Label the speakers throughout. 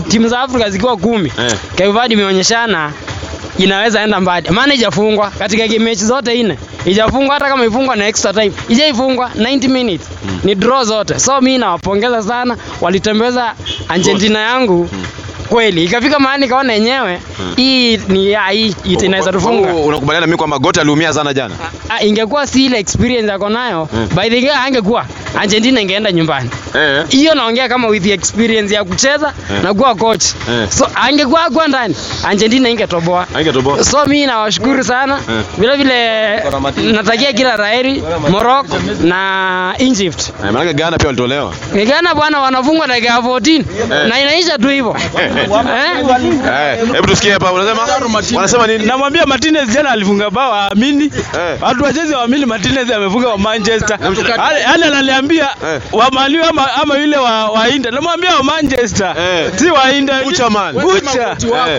Speaker 1: timu za Afrika zikiwa kumi
Speaker 2: Eh.
Speaker 1: Cape Verde imeonyeshana inaweza enda mbali, maana ijafungwa katika game mechi zote nne, ijafungwa hata kama ifungwa na extra time, ijaifungwa 90 minutes ni draw zote. So mi nawapongeza sana, walitembeza Argentina yangu kweli, ikafika mahali nikaona yenyewe hii ni ya, hii ita- inaweza tufunga.
Speaker 2: Kwa- kwa- Unakubaliana na mimi kwamba Goat aliumia sana jana?
Speaker 1: Ah, ingekuwa si ile experience yako nayo by the way, angekuwa Argentina ingeenda nyumbani.
Speaker 2: Eh.
Speaker 1: Hiyo naongea kama with the experience ya kucheza
Speaker 2: Eh.
Speaker 1: na kuwa coach.
Speaker 2: Eh.
Speaker 1: So angekuwa kwa ndani Argentina ingetoboa.
Speaker 2: Haingetoboa.
Speaker 1: So mimi nawashukuru sana
Speaker 2: Eh.
Speaker 1: vile vile natakia kila laheri Morocco na Egypt.
Speaker 2: Eh, maana Ghana pia walitolewa.
Speaker 1: Ghana bwana wanafungwa dakika ya 14 na inaisha tu hivyo. Eh?
Speaker 2: Eh, hebu tusikie hapa unasema wanasema nini?
Speaker 3: Namwambia Martinez jana alifunga bao aamini.
Speaker 2: Eh.
Speaker 3: Watu wachezi waamini Martinez amefunga wa Manchester. Ale ale ananiambia
Speaker 2: Eh.
Speaker 3: wa Man U ama ama yule wa wa Inter. Namwambia wa Manchester.
Speaker 2: Eh.
Speaker 3: Si wa Inter.
Speaker 2: Bucha man.
Speaker 3: Bucha.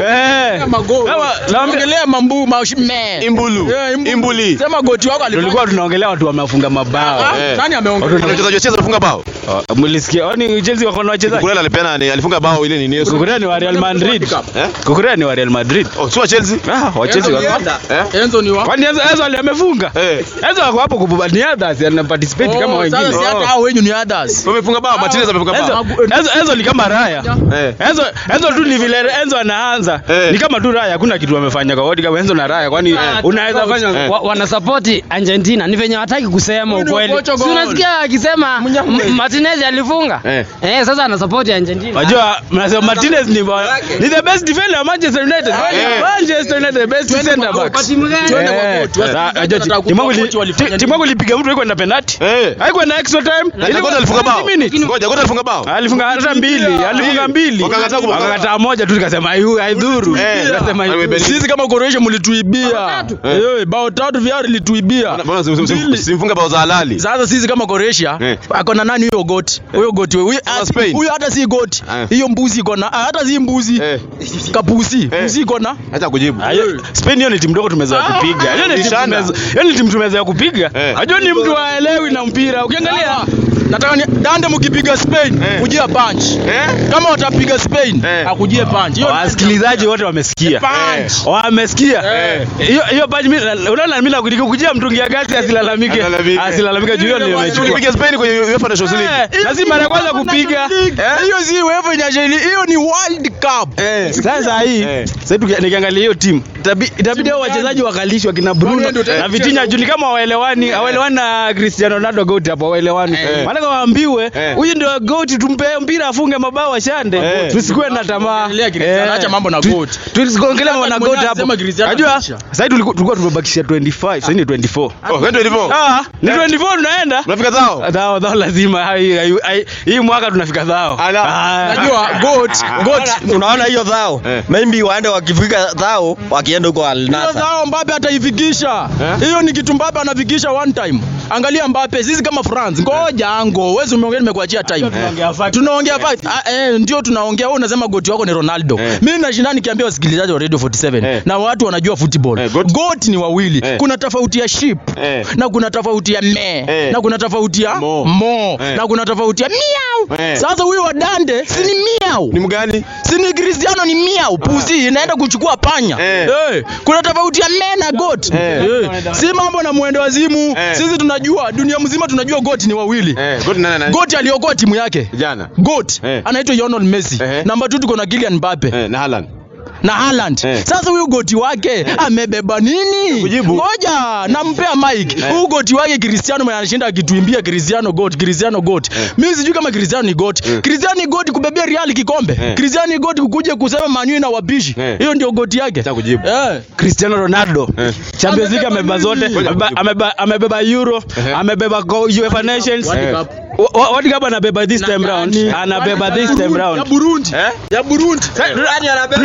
Speaker 2: Eh.
Speaker 3: Eh. Kama
Speaker 4: Naongelea mambu maushime.
Speaker 2: Imbulu.
Speaker 4: Yeah, Imbulu.
Speaker 2: Imbuli.
Speaker 4: Sema goti wako alifanya.
Speaker 3: Tulikuwa tunaongelea watu wamefunga mabao.
Speaker 2: Eh.
Speaker 4: Nani ameongea?
Speaker 2: Kuna mchezaji wa Chelsea alifunga bao.
Speaker 3: Oh, Mlisikia? Oni Chelsea wako na wachezaji.
Speaker 2: Kukurela alipeana ni alifunga bao ile nini Yesu.
Speaker 3: Kukurea ni wa Real Madrid.
Speaker 2: Eh?
Speaker 3: Kukurea ni wa Real Madrid.
Speaker 2: Oh, si wa Chelsea?
Speaker 3: Ah, wa Chelsea wako.
Speaker 2: Eh?
Speaker 4: Enzo ni wa.
Speaker 3: Kwani Enzo Enzo ali- amefunga?
Speaker 2: Eh.
Speaker 3: Enzo wako hapo kubani others ana participate kama
Speaker 4: Oh,
Speaker 3: wengine.
Speaker 4: Sasa si hata hao wenyu ni others.
Speaker 2: Wamefunga bao, Martinez amefunga bao.
Speaker 3: Enzo, Enzo, Enzo ni kama Raya.
Speaker 2: Eh.
Speaker 3: Enzo, Enzo tu ni vile Enzo anaanza.
Speaker 2: Eh.
Speaker 3: Ni kama tu Raya, hakuna kitu amefanya kwa wodi kama Enzo na Raya. Kwani unaweza fanya
Speaker 2: Eh.
Speaker 1: Wa, wanasapoti Argentina ni venye wataki kusema
Speaker 4: Huyu ni
Speaker 1: ukweli.
Speaker 4: Portugal.
Speaker 1: Si unasikia akisema M- Martinez alifunga?
Speaker 2: Eh.
Speaker 1: Eh, sasa anasapoti Argentina.
Speaker 3: Unajua mnasema Martinez ni ba- ni the best defender wa Manchester United.
Speaker 2: Eh.
Speaker 3: Manchester United the best center back.
Speaker 4: Twende kwa goti. Tunataka
Speaker 3: Timu yangu
Speaker 4: kujua
Speaker 3: ili-
Speaker 4: coach walifanya
Speaker 3: ti- timu yangu ilipiga mtu haikuwa na penalty.
Speaker 2: Eh.
Speaker 3: Haikuwa na extra time.
Speaker 2: Na
Speaker 3: Ilikuwa
Speaker 2: Goat alifunga bao.
Speaker 3: 90 minutes.
Speaker 2: Ngoja, Goat alifunga bao.
Speaker 3: Alifunga hata mbili, alifunga mbili.
Speaker 2: Wakakataa kumfunga.
Speaker 3: Wakakataa moja tu tukasema hayu haidhuru.
Speaker 2: Eh.
Speaker 3: Tukasema haidhuru.
Speaker 2: Aliwebeni.
Speaker 4: Sisi kama Croatia mlituibia. Eh, bao tatu vyao lituibia.
Speaker 2: Mbona sim- sim- sim- simfunga bao za halali?
Speaker 4: Sasa sisi kama Croatia
Speaker 2: Eh.
Speaker 4: ako na nani huyo goti? Huyo goti huyo
Speaker 2: Kama Spain.
Speaker 4: huyo hata si goti.
Speaker 2: Eh.
Speaker 4: Hiyo mbuzi iko na ah, hata si mbuzi.
Speaker 2: Eh.
Speaker 4: Kapusi.
Speaker 2: Eh.
Speaker 4: Mbuzi iko na.
Speaker 2: Acha kujibu.
Speaker 3: Ayo, Spain hiyo ni timu ndogo tumezoea kupiga. Hiyo ni timu
Speaker 2: Bishana.
Speaker 3: tumezoea- hiyo ni timu tumezoea kupiga.
Speaker 2: Eh.
Speaker 3: Unajua ni mtu haelewi na mpira. Ukiangalia
Speaker 4: Nataka ni dande mkipiga Spain
Speaker 2: Eh.
Speaker 4: kujia punch.
Speaker 2: Eh?
Speaker 4: Kama watapiga Spain
Speaker 2: Eh.
Speaker 4: akujie punch. Hiyo
Speaker 3: wasikilizaji wote wamesikia.
Speaker 4: punch.
Speaker 3: Wamesikia.
Speaker 2: Eh.
Speaker 3: Hiyo hiyo paji mimi unaona mimi nakujia mtungi ya gasi asilalamike.
Speaker 2: Asilalamike.
Speaker 3: Asilalamike juu hiyo ndio imechukua.
Speaker 2: Tulipiga Spain kwenye UEFA Nations League.
Speaker 3: Eh, na si mara ya kwanza kupiga.
Speaker 4: Hiyo si UEFA Nations League, hiyo ni World Cup.
Speaker 2: Eh.
Speaker 3: Sasa hii
Speaker 2: Eh.
Speaker 3: sasa tuki- nikiangalia hiyo timu itabi- itabidi hao wachezaji wakalishwa kina Bruno
Speaker 4: Kwani ndio
Speaker 3: na Vitinha juu ni kama hawaelewani, hawaelewani na Cristiano Ronaldo goat hapo hawaelewani.
Speaker 2: Eh.
Speaker 3: Maana kama waambiwe
Speaker 2: Eh.
Speaker 3: huyu ndio goat tumpe mpira afunge mabao ashande.
Speaker 2: Eh.
Speaker 3: Tusikuwe na tamaa.
Speaker 4: Ongelea Cristiano, acha mambo na
Speaker 3: Tu-
Speaker 4: goat.
Speaker 3: Tusiongelee mambo na
Speaker 4: Mwenyewe
Speaker 3: goat hapo.
Speaker 4: anasema Cristiano
Speaker 3: Unajua
Speaker 4: ameisha.
Speaker 3: sasa hivi tulikuwa tulikuwa tumebakisha 25, sasa ni 24.
Speaker 2: Oh, kwenda hivyo.
Speaker 3: Ah, ni 24 tunaenda.
Speaker 2: Unafika zao?
Speaker 3: Dhao dhao lazima hai- hai- hai- hii mwaka tunafika dhao.
Speaker 2: Ala.
Speaker 3: Ah.
Speaker 4: Najua goat, goat.
Speaker 5: unaona hiyo dhao
Speaker 2: Eh.
Speaker 5: maybe waende wakifika dhao wakienda huko Al
Speaker 4: Hiyo
Speaker 5: Nassr
Speaker 4: zao Mbappe ataifikisha.
Speaker 2: Eh?
Speaker 4: Hiyo ni kitu Mbappe anafikisha one time. Angalia Mbappe, sisi kama France, ngoja ango, wewe umeongea nimekuachia time. Tunaongea fact. Ah, eh, ndio tunaongea. Wewe unasema goti wako ni Ronaldo.
Speaker 2: Eh.
Speaker 4: Mimi nashinda nikiambia wasikilizaji wa Radio 47
Speaker 2: Eh.
Speaker 4: na watu wanajua football.
Speaker 2: Eh, goat-
Speaker 4: Goat ni wawili.
Speaker 2: Eh.
Speaker 4: Kuna tofauti ya sheep
Speaker 2: Eh.
Speaker 4: na kuna tofauti ya me
Speaker 2: Eh.
Speaker 4: na kuna tofauti ya
Speaker 2: Mo.
Speaker 4: mo
Speaker 2: Eh.
Speaker 4: na kuna tofauti ya miau.
Speaker 2: Eh.
Speaker 4: Sasa huyu wa Dande si ni miau.
Speaker 2: Ni mgani?
Speaker 4: Si ni Cristiano ni miau, pusi inaenda kuchukua panya.
Speaker 2: Eh.
Speaker 4: Eh, kuna tofauti ya me na goat.
Speaker 2: Eh.
Speaker 4: Eh, Si mambo na mwendo wazimu.
Speaker 2: Eh.
Speaker 4: Sisi tunajua dunia mzima tunajua goat ni wawili.
Speaker 2: Eh, Goat nani nani?
Speaker 4: Goat aliokoa timu yake.
Speaker 2: Jana.
Speaker 4: Goat
Speaker 2: Eh.
Speaker 4: anaitwa Lionel Messi.
Speaker 2: Ehe.
Speaker 4: Namba 2 tuko na Kylian Mbappe
Speaker 2: Eh, na Haaland.
Speaker 4: na Haaland.
Speaker 2: Eh.
Speaker 4: Sasa huyu goti wake amebeba nini?
Speaker 2: Kujibu.
Speaker 4: Ngoja, nampea mic.
Speaker 2: Eh.
Speaker 4: Huyu goti wake Cristiano mwenye anashinda akituimbia Cristiano goat, Cristiano goat.
Speaker 2: Eh.
Speaker 4: Mimi sijui kama Cristiano ni goat.
Speaker 2: Eh.
Speaker 4: Cristiano ni goat kubebea Real kikombe.
Speaker 2: Eh.
Speaker 4: Cristiano ni goat kukuja kusema Man U na wabishi.
Speaker 2: Eh.
Speaker 4: Hiyo ndio goti yake.
Speaker 2: Acha kujibu.
Speaker 4: Eh.
Speaker 3: Cristiano Ronaldo
Speaker 2: Eh.
Speaker 3: Champions League
Speaker 4: Amebeba
Speaker 3: amebeba zote,
Speaker 4: nini?
Speaker 3: amebeba- amebeba amebeba Euro,
Speaker 2: Ehe.
Speaker 3: amebeba go- UEFA Nations.
Speaker 2: Eh.
Speaker 3: Wa- wa- World Cup anabeba this time round, anabeba this time
Speaker 4: Ya
Speaker 3: round.
Speaker 4: Burundi.
Speaker 2: Eh?
Speaker 4: Ya Burundi.
Speaker 3: Tuna-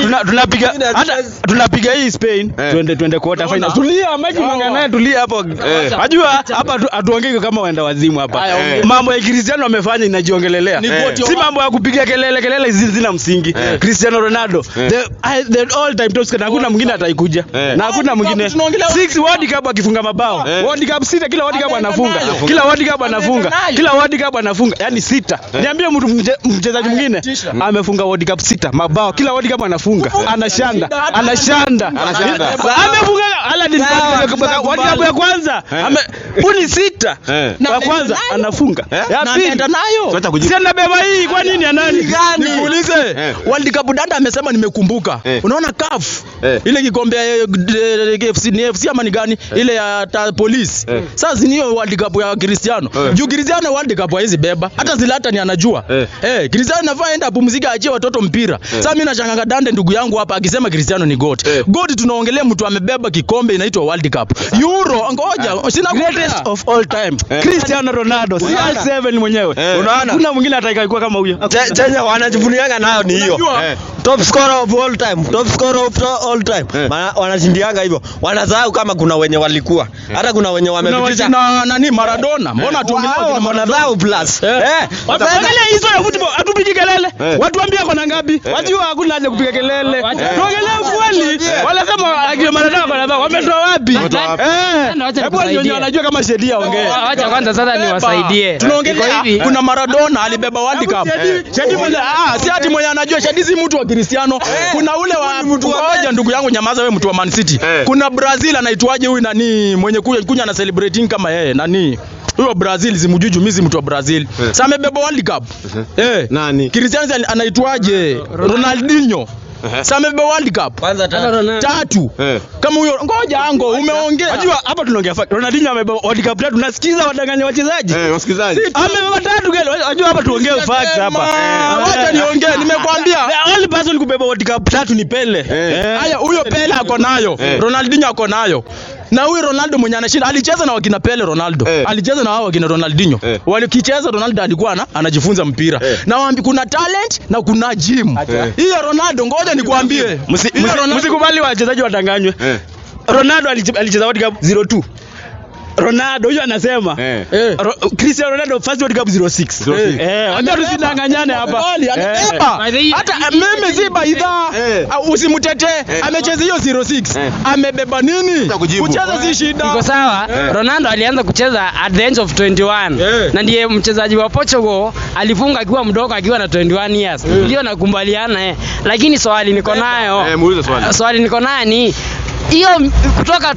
Speaker 3: tuna- tunapiga hata tunapiga hii Spain
Speaker 2: Eh.
Speaker 3: twende twende quarter final. Tulia Mike unaongea naye tulia hapo. Unajua hapa hatu- hatuongei kama waenda wazimu hapa.
Speaker 2: ongea.
Speaker 3: Mambo ya Cristiano amefanya inajiongelelea.
Speaker 4: Ni vote ya
Speaker 3: Si mambo ya kupiga kelele kelele hizi zina msingi. Cristiano Ronaldo the, I- the all time top scorer na hakuna mwingine ataikuja.
Speaker 2: Eh.
Speaker 3: Na hakuna mwingine.
Speaker 4: tunaongelea-
Speaker 3: Six World Cup akifunga mabao.
Speaker 2: Eh.
Speaker 3: World Cup sita kila World Cup
Speaker 4: Anaenda
Speaker 3: anafunga.
Speaker 4: nayo.
Speaker 3: Kila World Cup anafunga.
Speaker 4: nayo.
Speaker 3: Kila World Cup anafunga. Yaani sita. Niambie mtu mche- mchezaji mwingine
Speaker 4: tisha.
Speaker 3: amefunga World Cup sita mabao. Kila World Cup anafunga. Anashanda. Anashanda.
Speaker 2: Anashanda.
Speaker 3: Amefunga Aladdin World Cup ya kwanza. Ame uni sita.
Speaker 2: Eh.
Speaker 3: Wa kwanza anafunga.
Speaker 2: Eh?
Speaker 3: Ya
Speaker 4: Na
Speaker 3: pili
Speaker 4: anaenda nayo.
Speaker 2: Sasa kujibu.
Speaker 3: Si anabeba hii kwa nini ya nani?
Speaker 4: Nikuulize.
Speaker 2: Eh.
Speaker 4: World Cup dada amesema nimekumbuka.
Speaker 2: Eh.
Speaker 4: Unaona CAF
Speaker 2: Eh.
Speaker 4: ile kikombe ya eh, eh, FC ni FC ama ni gani? Ile ya ta, polisi.
Speaker 2: Eh.
Speaker 4: Sasa ni hiyo World Cup ya Cristiano.
Speaker 2: Eh.
Speaker 4: Juu Cristiano World Cup haizi beba. Hata Zlatan anajua.
Speaker 2: Eh.
Speaker 4: Eh, Cristiano anafaa enda apumzike achie watoto mpira. Sasa mimi nashanganga dande ndugu yangu hapa akisema Cristiano ni goat.
Speaker 2: Eh.
Speaker 4: Goat tunaongelea mtu amebeba kikombe inaitwa World Cup. Euro ngoja sina
Speaker 3: Greatest of all time.
Speaker 2: Eh.
Speaker 3: Cristiano Ronaldo. CR7 mwenyewe.
Speaker 2: Eh.
Speaker 5: Unaona?
Speaker 3: Hakuna mwingine atakaikuwa kama huyo.
Speaker 5: Che- chenye wanajivunianga nayo ni hiyo
Speaker 4: Unajua?
Speaker 2: Eh.
Speaker 5: top scorer of all time top scorer of all time
Speaker 2: Eh.
Speaker 5: Wana- wanashindianga hivyo wanasahau kama kuna wenye walikuwa hata kuna wenye
Speaker 4: na
Speaker 5: wamepitisha
Speaker 4: na nani Maradona. Mbona tuongelea
Speaker 5: Hao
Speaker 4: kina Maradona?
Speaker 5: wanadhau plus
Speaker 4: Eh.
Speaker 5: eh
Speaker 3: Angalia hizo ya football, hatupigi kelele.
Speaker 2: Eh.
Speaker 3: Watu ambia kona ngapi? Wajua hakuna haja kupiga kelele. Tuongelee kweli. Wanasema akina Maradona kwa nabao wametoa wapi?
Speaker 2: Wametoa wapi?
Speaker 3: Eh.
Speaker 1: Ndio, wacha
Speaker 3: Hebu wenye
Speaker 1: nikusaidie.
Speaker 3: wanajua kama sheria ongee.
Speaker 1: Wa- Wacha kwanza sasa niwasaidie.
Speaker 4: tunaongelea
Speaker 1: Iko hivi.
Speaker 4: kuna Maradona alibeba World Cup. Shadi mwenye ah, si ati mwenye anajua Shadi si mtu wa Cristiano. Kuna ule wa mtu mmoja ndugu yangu nyamaza wewe mtu wa Man City.
Speaker 2: Eh.
Speaker 4: Kuna Brazil anaitwaje huyu nani mwenye kuja kunya na celebrating kama yeye nani? Huyo Brazil simjuju mimi si mtu wa Brazil.
Speaker 2: Eh.
Speaker 4: Sasa amebeba World Cup. Eh.
Speaker 2: Nani?
Speaker 4: Cristiano anaitwaje? Ronaldinho. Sasa amebeba World Cup.
Speaker 5: kwanza
Speaker 1: Hata Ronaldo.
Speaker 4: Tatu.
Speaker 2: Eh.
Speaker 4: Kama huyo ngoja ango umeongea.
Speaker 3: Unajua hapa tunaongea fact. Ronaldinho amebeba World Cup tatu. Nasikiza wadanganya wachezaji.
Speaker 2: Eh, wasikilizaji.
Speaker 3: Amebeba tatu gani? Unajua hapa tuongee facts hapa.
Speaker 4: Ah, Wacha niongee nimekwambia.
Speaker 3: The only person kubeba World Cup tatu ni Pele.
Speaker 2: Eh.
Speaker 4: Haya, huyo Pele ako nayo,
Speaker 2: Eh.
Speaker 4: Ronaldinho ako nayo. Na huyu Ronaldo mwenye anashinda alicheza na wakina Pele Ronaldo.
Speaker 2: Eh.
Speaker 4: Alicheza na hao wakina Ronaldinho.
Speaker 2: Eh.
Speaker 4: Walikicheza Ronaldo alikuwa ana, anajifunza mpira.
Speaker 2: Eh.
Speaker 4: Na waambi kuna talent na kuna gym.
Speaker 2: Eh.
Speaker 4: Hiyo Ronaldo ngoja nikwambie.
Speaker 3: Msi-
Speaker 4: Hiyo
Speaker 3: msi-
Speaker 4: Ronaldo-
Speaker 3: Msikubali wachezaji wadanganywe.
Speaker 2: Eh.
Speaker 3: Ronaldo aliche- alicheza World Cup 02. Ronaldo huyo anasema
Speaker 2: Eh.
Speaker 4: Eh.
Speaker 3: Ro- Cristiano Ronaldo first World Cup 06.
Speaker 2: 06.
Speaker 3: Eh, wacha tusidanganyane hapa.
Speaker 4: Kweli,
Speaker 3: Eh.
Speaker 4: alibeba.
Speaker 1: By the way-
Speaker 4: Hata eh, mimi si baidha.
Speaker 2: Eh.
Speaker 4: Ah, Usimtetee. Amecheza hiyo 06.
Speaker 2: Eh.
Speaker 4: Amebeba nini?
Speaker 2: Sasa kujibu.
Speaker 4: Kucheza si shida.
Speaker 1: iko sawa ronaldo alianza kucheza at the age of 21
Speaker 4: Eh.
Speaker 1: na ndiye mchezaji wa portugal alifunga akiwa mdogo akiwa na 21 years ndio nakubaliana eh. lakini swali niko nayo
Speaker 2: Eh, muulize swali.
Speaker 1: swali niko nayo ni hiyo m- kutoka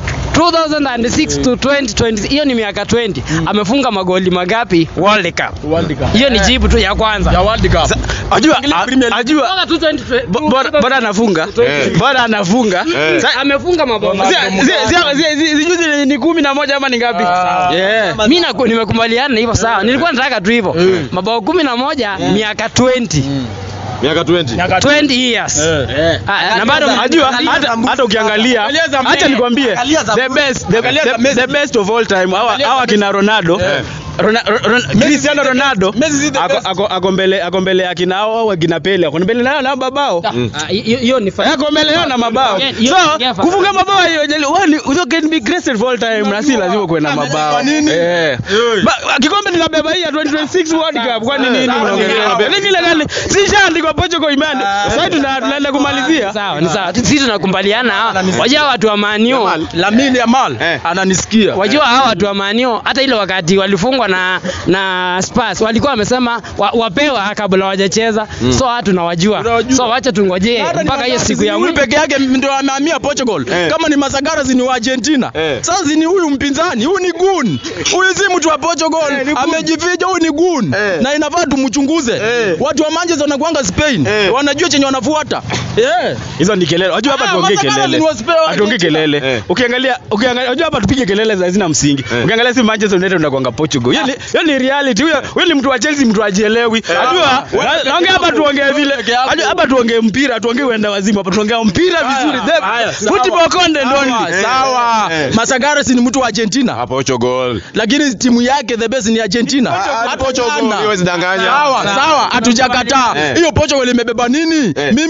Speaker 1: 2006 to 2020 hiyo ni miaka 20 amefunga magoli magapi world cup
Speaker 4: World Cup.
Speaker 1: hiyo ni jibu tu ya kwanza
Speaker 4: ya World Cup.
Speaker 3: Ajua,
Speaker 4: Angalia
Speaker 3: a-
Speaker 4: Premier League.
Speaker 3: ajua
Speaker 1: Kutoka 2020
Speaker 3: bo- bora bora anafunga.
Speaker 2: Eh.
Speaker 3: Bora anafunga.
Speaker 2: Eh.
Speaker 3: Sa-
Speaker 1: amefunga mabao
Speaker 3: zi- zi- zi- zi- zi- Zijuzi ni- ni kumi na moja ama ni ngapi?
Speaker 4: Ah.
Speaker 3: Yeah.
Speaker 1: mi naku- nimekubaliana hivyo sawa nilikuwa nataka tu hivyo mabao kumi na moja miaka 20
Speaker 2: Miaka 20.
Speaker 1: 20 years Ah, na bado
Speaker 3: Ajua hata hata ukiangalia
Speaker 4: Angalia Zambia.
Speaker 3: acha nikwambie
Speaker 5: Angalia Zambia.
Speaker 3: the best the,
Speaker 4: Angalia
Speaker 3: the,
Speaker 4: Zambia.
Speaker 3: the best of all time hawa
Speaker 4: Angalia
Speaker 3: hawa
Speaker 4: Zambia.
Speaker 3: kina Ronaldo
Speaker 2: Eh.
Speaker 3: Rona- Ro- Ron- Cristiano Ronaldo
Speaker 4: Messi is the
Speaker 3: ako-
Speaker 4: best.
Speaker 3: ako ako mbele ako mbele ya kina hao au kina Pele ako mbele nao na mabao
Speaker 1: Ah, hiyo hiyo ni fa-
Speaker 3: yako mbele yao na mabao
Speaker 1: Yeah, hiyo-
Speaker 3: so
Speaker 1: yeah, fa-
Speaker 3: kufunga mabao hiyo jali wewe you can be great for all time na si lazima kuwe na mabao
Speaker 4: Kwa nini?
Speaker 3: eh Ba- kikombe nikabeba hii ya 2026 World Cup kwani nini
Speaker 2: Sawa,
Speaker 3: mnaongelea
Speaker 2: sawa.
Speaker 3: nini ile gani si shaandikwa Portugal imeandikwa sasa tuna- tunaenda kumalizia
Speaker 1: sawa ni sawa sisi tunakubaliana wajua watu wa manio
Speaker 2: Jamal.
Speaker 4: Lamine Yamal
Speaker 2: Eh.
Speaker 4: ananisikia.
Speaker 1: wajua hawa watu wa manio hata ile wakati walifungwa na na Spurs walikuwa wamesema wa, wapewa kabla hawajacheza so watu tunawajua
Speaker 4: Tunawajua.
Speaker 1: so wacha tungojee
Speaker 4: Hata ni
Speaker 1: mpaka hiyo
Speaker 4: Mazagaras
Speaker 1: siku
Speaker 4: ni
Speaker 1: ya
Speaker 4: huyu
Speaker 1: mwisho
Speaker 4: peke yake ndio amehamia Portugal.
Speaker 2: Eh.
Speaker 4: Kama ni Mazagaras ni wa Argentina.
Speaker 2: Eh.
Speaker 4: Sasa ni huyu mpinzani, huyu ni gun. Huyu si mtu wa Portugal. Amejificha, huyu ni gun.
Speaker 2: Eh.
Speaker 4: Na inafaa tumchunguze.
Speaker 2: Eh.
Speaker 4: Watu wa Manchester wanakuanga Spain.
Speaker 2: Eh.
Speaker 4: Wanajua chenye wanafuata. Eh.
Speaker 3: hizo ni kelele unajua hapa
Speaker 4: Ah,
Speaker 3: tuongee
Speaker 4: Mazagaras
Speaker 3: kelele
Speaker 4: ni wa Spain, wa
Speaker 3: atuongee
Speaker 4: Argentina.
Speaker 3: kelele
Speaker 2: Eh.
Speaker 3: ukiangalia ukiangalia unajua hapa tupige kelele za hazina msingi
Speaker 2: Eh.
Speaker 3: ukiangalia si Manchester United unakwanga Portugal hiyo ni hiyo ni reality huyo huyo ni mtu wa Chelsea mtu ajielewi unajua
Speaker 4: Wewe
Speaker 3: na-
Speaker 4: peke
Speaker 3: naongea hapa
Speaker 4: yako.
Speaker 3: tuongee
Speaker 4: Wewe
Speaker 3: vile
Speaker 4: peke yako.
Speaker 3: unajua hapa tuongee mpira tuongee uenda wazimu hapa tuongea mpira vizuri The-
Speaker 4: haya, sawa.
Speaker 3: football content
Speaker 4: Sawa,
Speaker 3: only
Speaker 4: Sawa.
Speaker 2: Eh.
Speaker 4: Mazagaras ni mtu wa Argentina.
Speaker 2: Hapo Portugal.
Speaker 4: Lakini timu yake the best ni Argentina.
Speaker 2: Ah,
Speaker 4: Hata
Speaker 2: Portugal,
Speaker 4: jana.
Speaker 2: huwezi danganya.
Speaker 4: Sawa, sawa, hatujakataa.
Speaker 2: Eh.
Speaker 4: Hiyo Portugal imebeba nini?
Speaker 2: Eh.
Speaker 4: Mimi niulize ni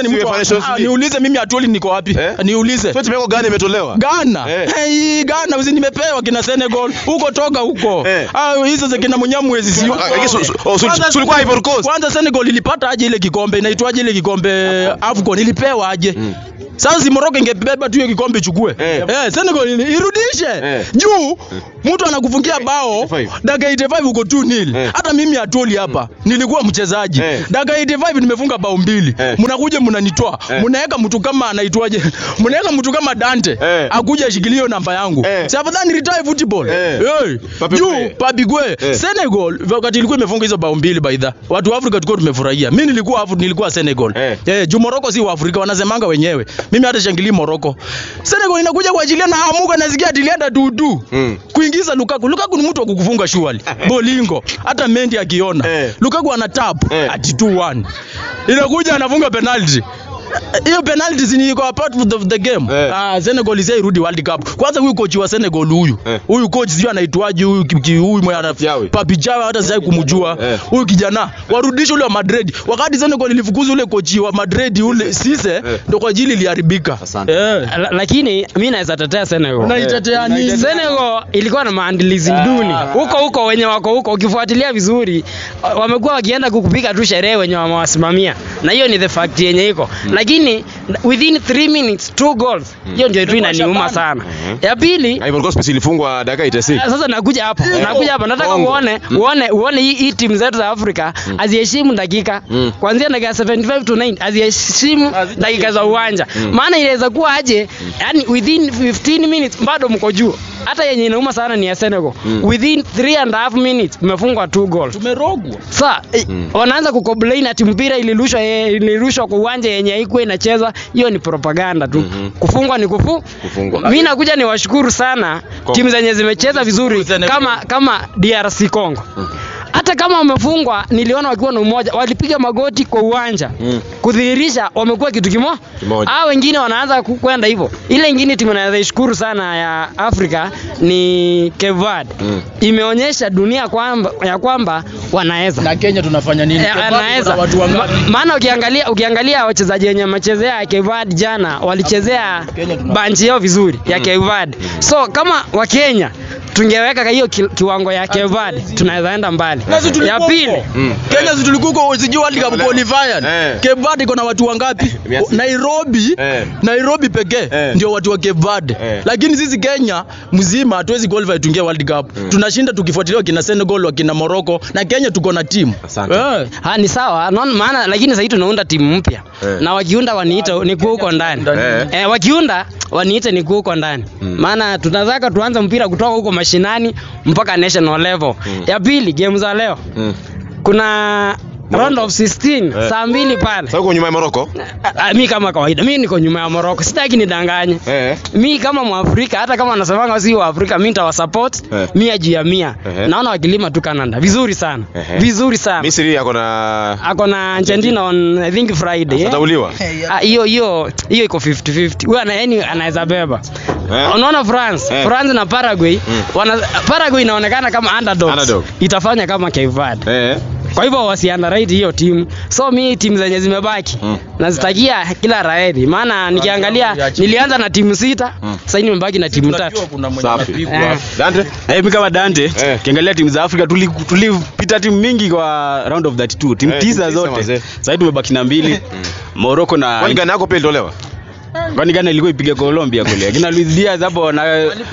Speaker 4: mtu wa-
Speaker 2: UEFA Nations
Speaker 4: Ah,
Speaker 2: League.
Speaker 4: niulize mimi Atuoli niko wapi?
Speaker 2: Eh?
Speaker 4: Niulize.
Speaker 2: Sio timu yako gani imetolewa?
Speaker 4: Ghana.
Speaker 2: Eh.
Speaker 4: Hey, Ghana usi nimepewa kina Senegal. Huko toka huko.
Speaker 2: Eh.
Speaker 4: Ah, hizo za kina Munyamwezi sio.
Speaker 2: Ah, lakini su- su- oh, su-
Speaker 4: Kwanza-
Speaker 2: su- ulikuwa Ivory Coast?
Speaker 4: Kwanza Senegal ilipata aje ile kikombe? Inaitwaje ile kikombe AFCON ilipewa aje? Sasa si Morocco ingebeba tu hiyo kikombe ichukue.
Speaker 2: Eh.
Speaker 4: Eh, Senegal ili- irudishe.
Speaker 2: Eh.
Speaker 4: Juu mtu anakufungia bao
Speaker 2: 85.
Speaker 4: dakika 85 uko 2-0.
Speaker 2: Eh.
Speaker 4: Hata mimi Atuoli hapa nilikuwa mchezaji.
Speaker 2: Eh.
Speaker 4: Dakika 85 nimefunga bao mbili.
Speaker 2: Eh.
Speaker 4: Mnakuja mnanitoa.
Speaker 2: Eh.
Speaker 4: Mnaweka mtu kama anaitwaje? Mnaweka mtu kama Dante
Speaker 2: Eh.
Speaker 4: akuja ashikilie hiyo namba yangu.
Speaker 2: Eh.
Speaker 4: Si afadhali retire football.
Speaker 2: Eh.
Speaker 4: Hey.
Speaker 2: Pape
Speaker 4: Juu
Speaker 2: Gueye.
Speaker 4: Pabigwe.
Speaker 2: Eh.
Speaker 4: Senegal wakati ilikuwa imefunga hizo bao mbili by the. Watu wa Afrika tulikuwa tumefurahia. Mimi nilikuwa Afri, nilikuwa Senegal.
Speaker 2: Eh.
Speaker 4: Eh, juu Morocco si wa Afrika wanasemanga wenyewe. Mimi hata shangilii Morocco. Senegal inakuja kuachilia na amuka nasikia atilianda dudu.
Speaker 2: Mm.
Speaker 4: Kuingiza Lukaku. Lukaku ni mtu wa kukufunga shuali. Bolingo. Hata Mendy akiona.
Speaker 2: Eh.
Speaker 4: Lukaku ana tap
Speaker 2: Eh.
Speaker 4: ati 2-1. Inakuja anafunga penalty. Hiyo penalty si iko a part of the, the game.
Speaker 2: Eh.
Speaker 4: Ah, Senegal isai rudi World Cup. Kwanza huyu coach wa Senegal huyu.
Speaker 2: Eh.
Speaker 4: Huyu coach sio anaitwaje huyu ki- ki- huyu mwenye ana
Speaker 2: Yawe.
Speaker 4: Papi Jawe hata sijai kumjua.
Speaker 2: Eh.
Speaker 4: Huyu kijana warudishe ule wa Madrid. Wakati Senegal ilifukuza ule coach wa Madrid ule Sise ndio kwa ajili iliharibika.
Speaker 2: Asante.
Speaker 4: Eh.
Speaker 1: La- lakini mi naweza tetea Senegal.
Speaker 4: Unaitetea nini?
Speaker 1: Senegal ilikuwa na maandalizi duni huko huko, wenye wako huko, ukifuatilia vizuri, wa- wamekuwa wakienda kukupiga tu sherehe wenye wamewasimamia, na hiyo ni the fact yenye iko lakini within 3 minutes two goals, hiyo ndio tu inaniuma sana. Ya pili
Speaker 2: Ivory Coast ilifungwa dakika 86.
Speaker 1: sasa nakuja hapo nakuja hapo nataka
Speaker 2: Bongo.
Speaker 1: uone uone uone hii, hii timu zetu za Afrika haziheshimu dakika
Speaker 2: Mm.
Speaker 1: kuanzia dakika 75 to 9 haziheshimu dakika za uwanja maana inaweza kuwa aje yani within 15 minutes bado mko juu hata yenye inauma sana ni ya Senegal within 3 and a half minutes mmefungwa two goals
Speaker 4: Tumerogwa.
Speaker 1: Sa eh, wanaanza kucomplain ati mpira ilirushwa eh, ilirushwa kwa uwanja yenye haikuwa inacheza. Hiyo ni propaganda tu. Kufungwa ni kufu.
Speaker 2: Kufungwa.
Speaker 1: Mimi nakuja niwashukuru sana
Speaker 2: Kongo.
Speaker 1: timu zenye zimecheza vizuri
Speaker 4: Senegal.
Speaker 1: kama kama DRC Congo. Hata kama wamefungwa, niliona wakiwa na umoja, walipiga magoti kwa uwanja
Speaker 2: Mm.
Speaker 1: kudhihirisha wamekuwa kitu kimo.
Speaker 2: Kimoja.
Speaker 1: Hao wengine wanaanza ku- kwenda hivyo. Ile ingine timu naweza ishukuru sana ya Afrika ni Cape Verde.
Speaker 2: Mm.
Speaker 1: Imeonyesha dunia kwamba ya kwamba wanaweza
Speaker 4: Na Kenya tunafanya nini?
Speaker 1: Eh,
Speaker 4: Kwa sababu
Speaker 1: anaweza
Speaker 4: kuna watu wangapi?
Speaker 1: Ma- maana ukiangalia ukiangalia wachezaji wenye wamechezea Kevad jana walichezea
Speaker 4: Kenya tuna-
Speaker 1: banchi yao vizuri ya Kevad so kama wakenya tungeweka hiyo ki, kiwango ya Kevad tunaweza enda mbali
Speaker 4: Na sisi tulikuwa
Speaker 1: ya pili
Speaker 4: huko.
Speaker 2: Mm.
Speaker 4: Kenya si tulikuwa huko sijui World Cup qualifier.
Speaker 2: Eh.
Speaker 4: Cape Verde iko na watu wangapi?
Speaker 2: Mia sita.
Speaker 4: Nairobi.
Speaker 2: Eh.
Speaker 4: Nairobi pekee
Speaker 2: Eh.
Speaker 4: ndio watu wa Cape Verde.
Speaker 2: Eh.
Speaker 4: Lakini sisi Kenya mzima hatuwezi qualify tuingie World Cup. Tunashinda tukifuatilia wakina Senegal, wakina Morocco na Kenya tuko na timu.
Speaker 2: Asante.
Speaker 4: Eh.
Speaker 1: ha, ni sawa naona maana lakini sasa tunaunda timu mpya
Speaker 2: Eh.
Speaker 1: na wakiunda waniite nikuwa huko ndani
Speaker 2: Eh.
Speaker 1: eh, wakiunda waniite nikuwa huko ndani
Speaker 2: Mm.
Speaker 1: maana tunataka tuanze mpira kutoka huko mashinani mpaka national level ya pili game za leo
Speaker 2: Mm.
Speaker 1: kuna round of 16
Speaker 2: Eh.
Speaker 1: saa mbili pale
Speaker 2: Sasa uko nyuma ya Morocco?
Speaker 1: Ah, ah, mi kama kawaida mi niko nyuma ya Morocco sitaki nidanganye
Speaker 2: Eh.
Speaker 1: mi kama mwafrika hata kama wanasemanga si waafrika mi nitawasupport
Speaker 2: Eh.
Speaker 1: mia juu ya mia
Speaker 2: Ehe.
Speaker 1: naona wakilima tu Canada vizuri sana
Speaker 2: Ehe.
Speaker 1: vizuri sana
Speaker 2: Misri yako na
Speaker 1: ako na Argentina on I think Friday eh?
Speaker 2: atauliwa.
Speaker 1: Ah, hiyo hiyo hiyo iko 50 50 huyo ana yani anaweza beba
Speaker 2: Eh.
Speaker 1: unaona France
Speaker 2: Eh.
Speaker 1: France na Paraguay
Speaker 2: Mm.
Speaker 1: wana, Paraguay inaonekana kama underdogs
Speaker 2: Underdog.
Speaker 1: itafanya kama Cape Verde
Speaker 2: Eh.
Speaker 1: kwa hivyo wasiandarate hiyo timu so mi timu zenye zimebaki
Speaker 2: Mm.
Speaker 1: nazitakia kila raheri maana nikiangalia nilianza na timu sita
Speaker 2: Mm.
Speaker 1: sasa hivi nimebaki na timu tatu
Speaker 4: Tunajua kuna mwenye
Speaker 2: Safi.
Speaker 4: anapigwa.
Speaker 1: Eh.
Speaker 2: Dante?
Speaker 3: Na mimi kama Dante,
Speaker 2: Eh.
Speaker 3: ukiangalia timu za Afrika tuli- tulipita timu mingi kwa round of 32, timu
Speaker 2: Eh,
Speaker 3: tisa
Speaker 2: timu tisa
Speaker 3: zote.
Speaker 2: mazee.
Speaker 3: Sasa hivi tumebaki na mbili. Morocco na
Speaker 2: Kwani Ghana yako pia ilitolewa?
Speaker 3: kwani Ghana ilikuwa ipige Colombia kule. Akina Luis Diaz hapo na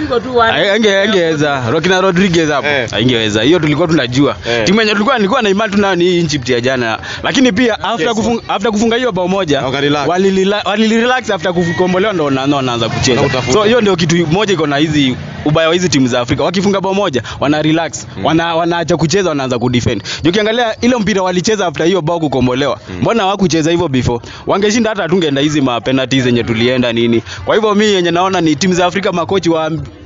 Speaker 3: ange angeweza. Rokina Rodriguez hapo.
Speaker 2: Eh.
Speaker 3: Haingeweza. Hiyo tulikuwa tunajua.
Speaker 2: Eh.
Speaker 3: Timu yenye tulikuwa nilikuwa na imani tunayo ni hii Egypt ya jana. Lakini pia after
Speaker 2: Yes.
Speaker 3: kufunga after kufunga hiyo bao moja
Speaker 2: Wakarelax.
Speaker 3: walilila- walirelax after kukombolewa ndo wana- ndo wanaanza kucheza.
Speaker 2: Na utafuta.
Speaker 3: So hiyo ndio kitu moja iko na hizi ubaya wa hizi timu za Afrika. Wakifunga bao moja wana relax. Wana wanaacha kucheza wanaanza kudefend. Juu ukiangalia ile mpira walicheza after hiyo bao kukombolewa. Mbona hawakucheza hivyo before? Wangeshinda hata tungeenda hizi ma penalties zenye tulienda nini. Kwa hivyo mimi yenye naona ni timu za Afrika makochi wa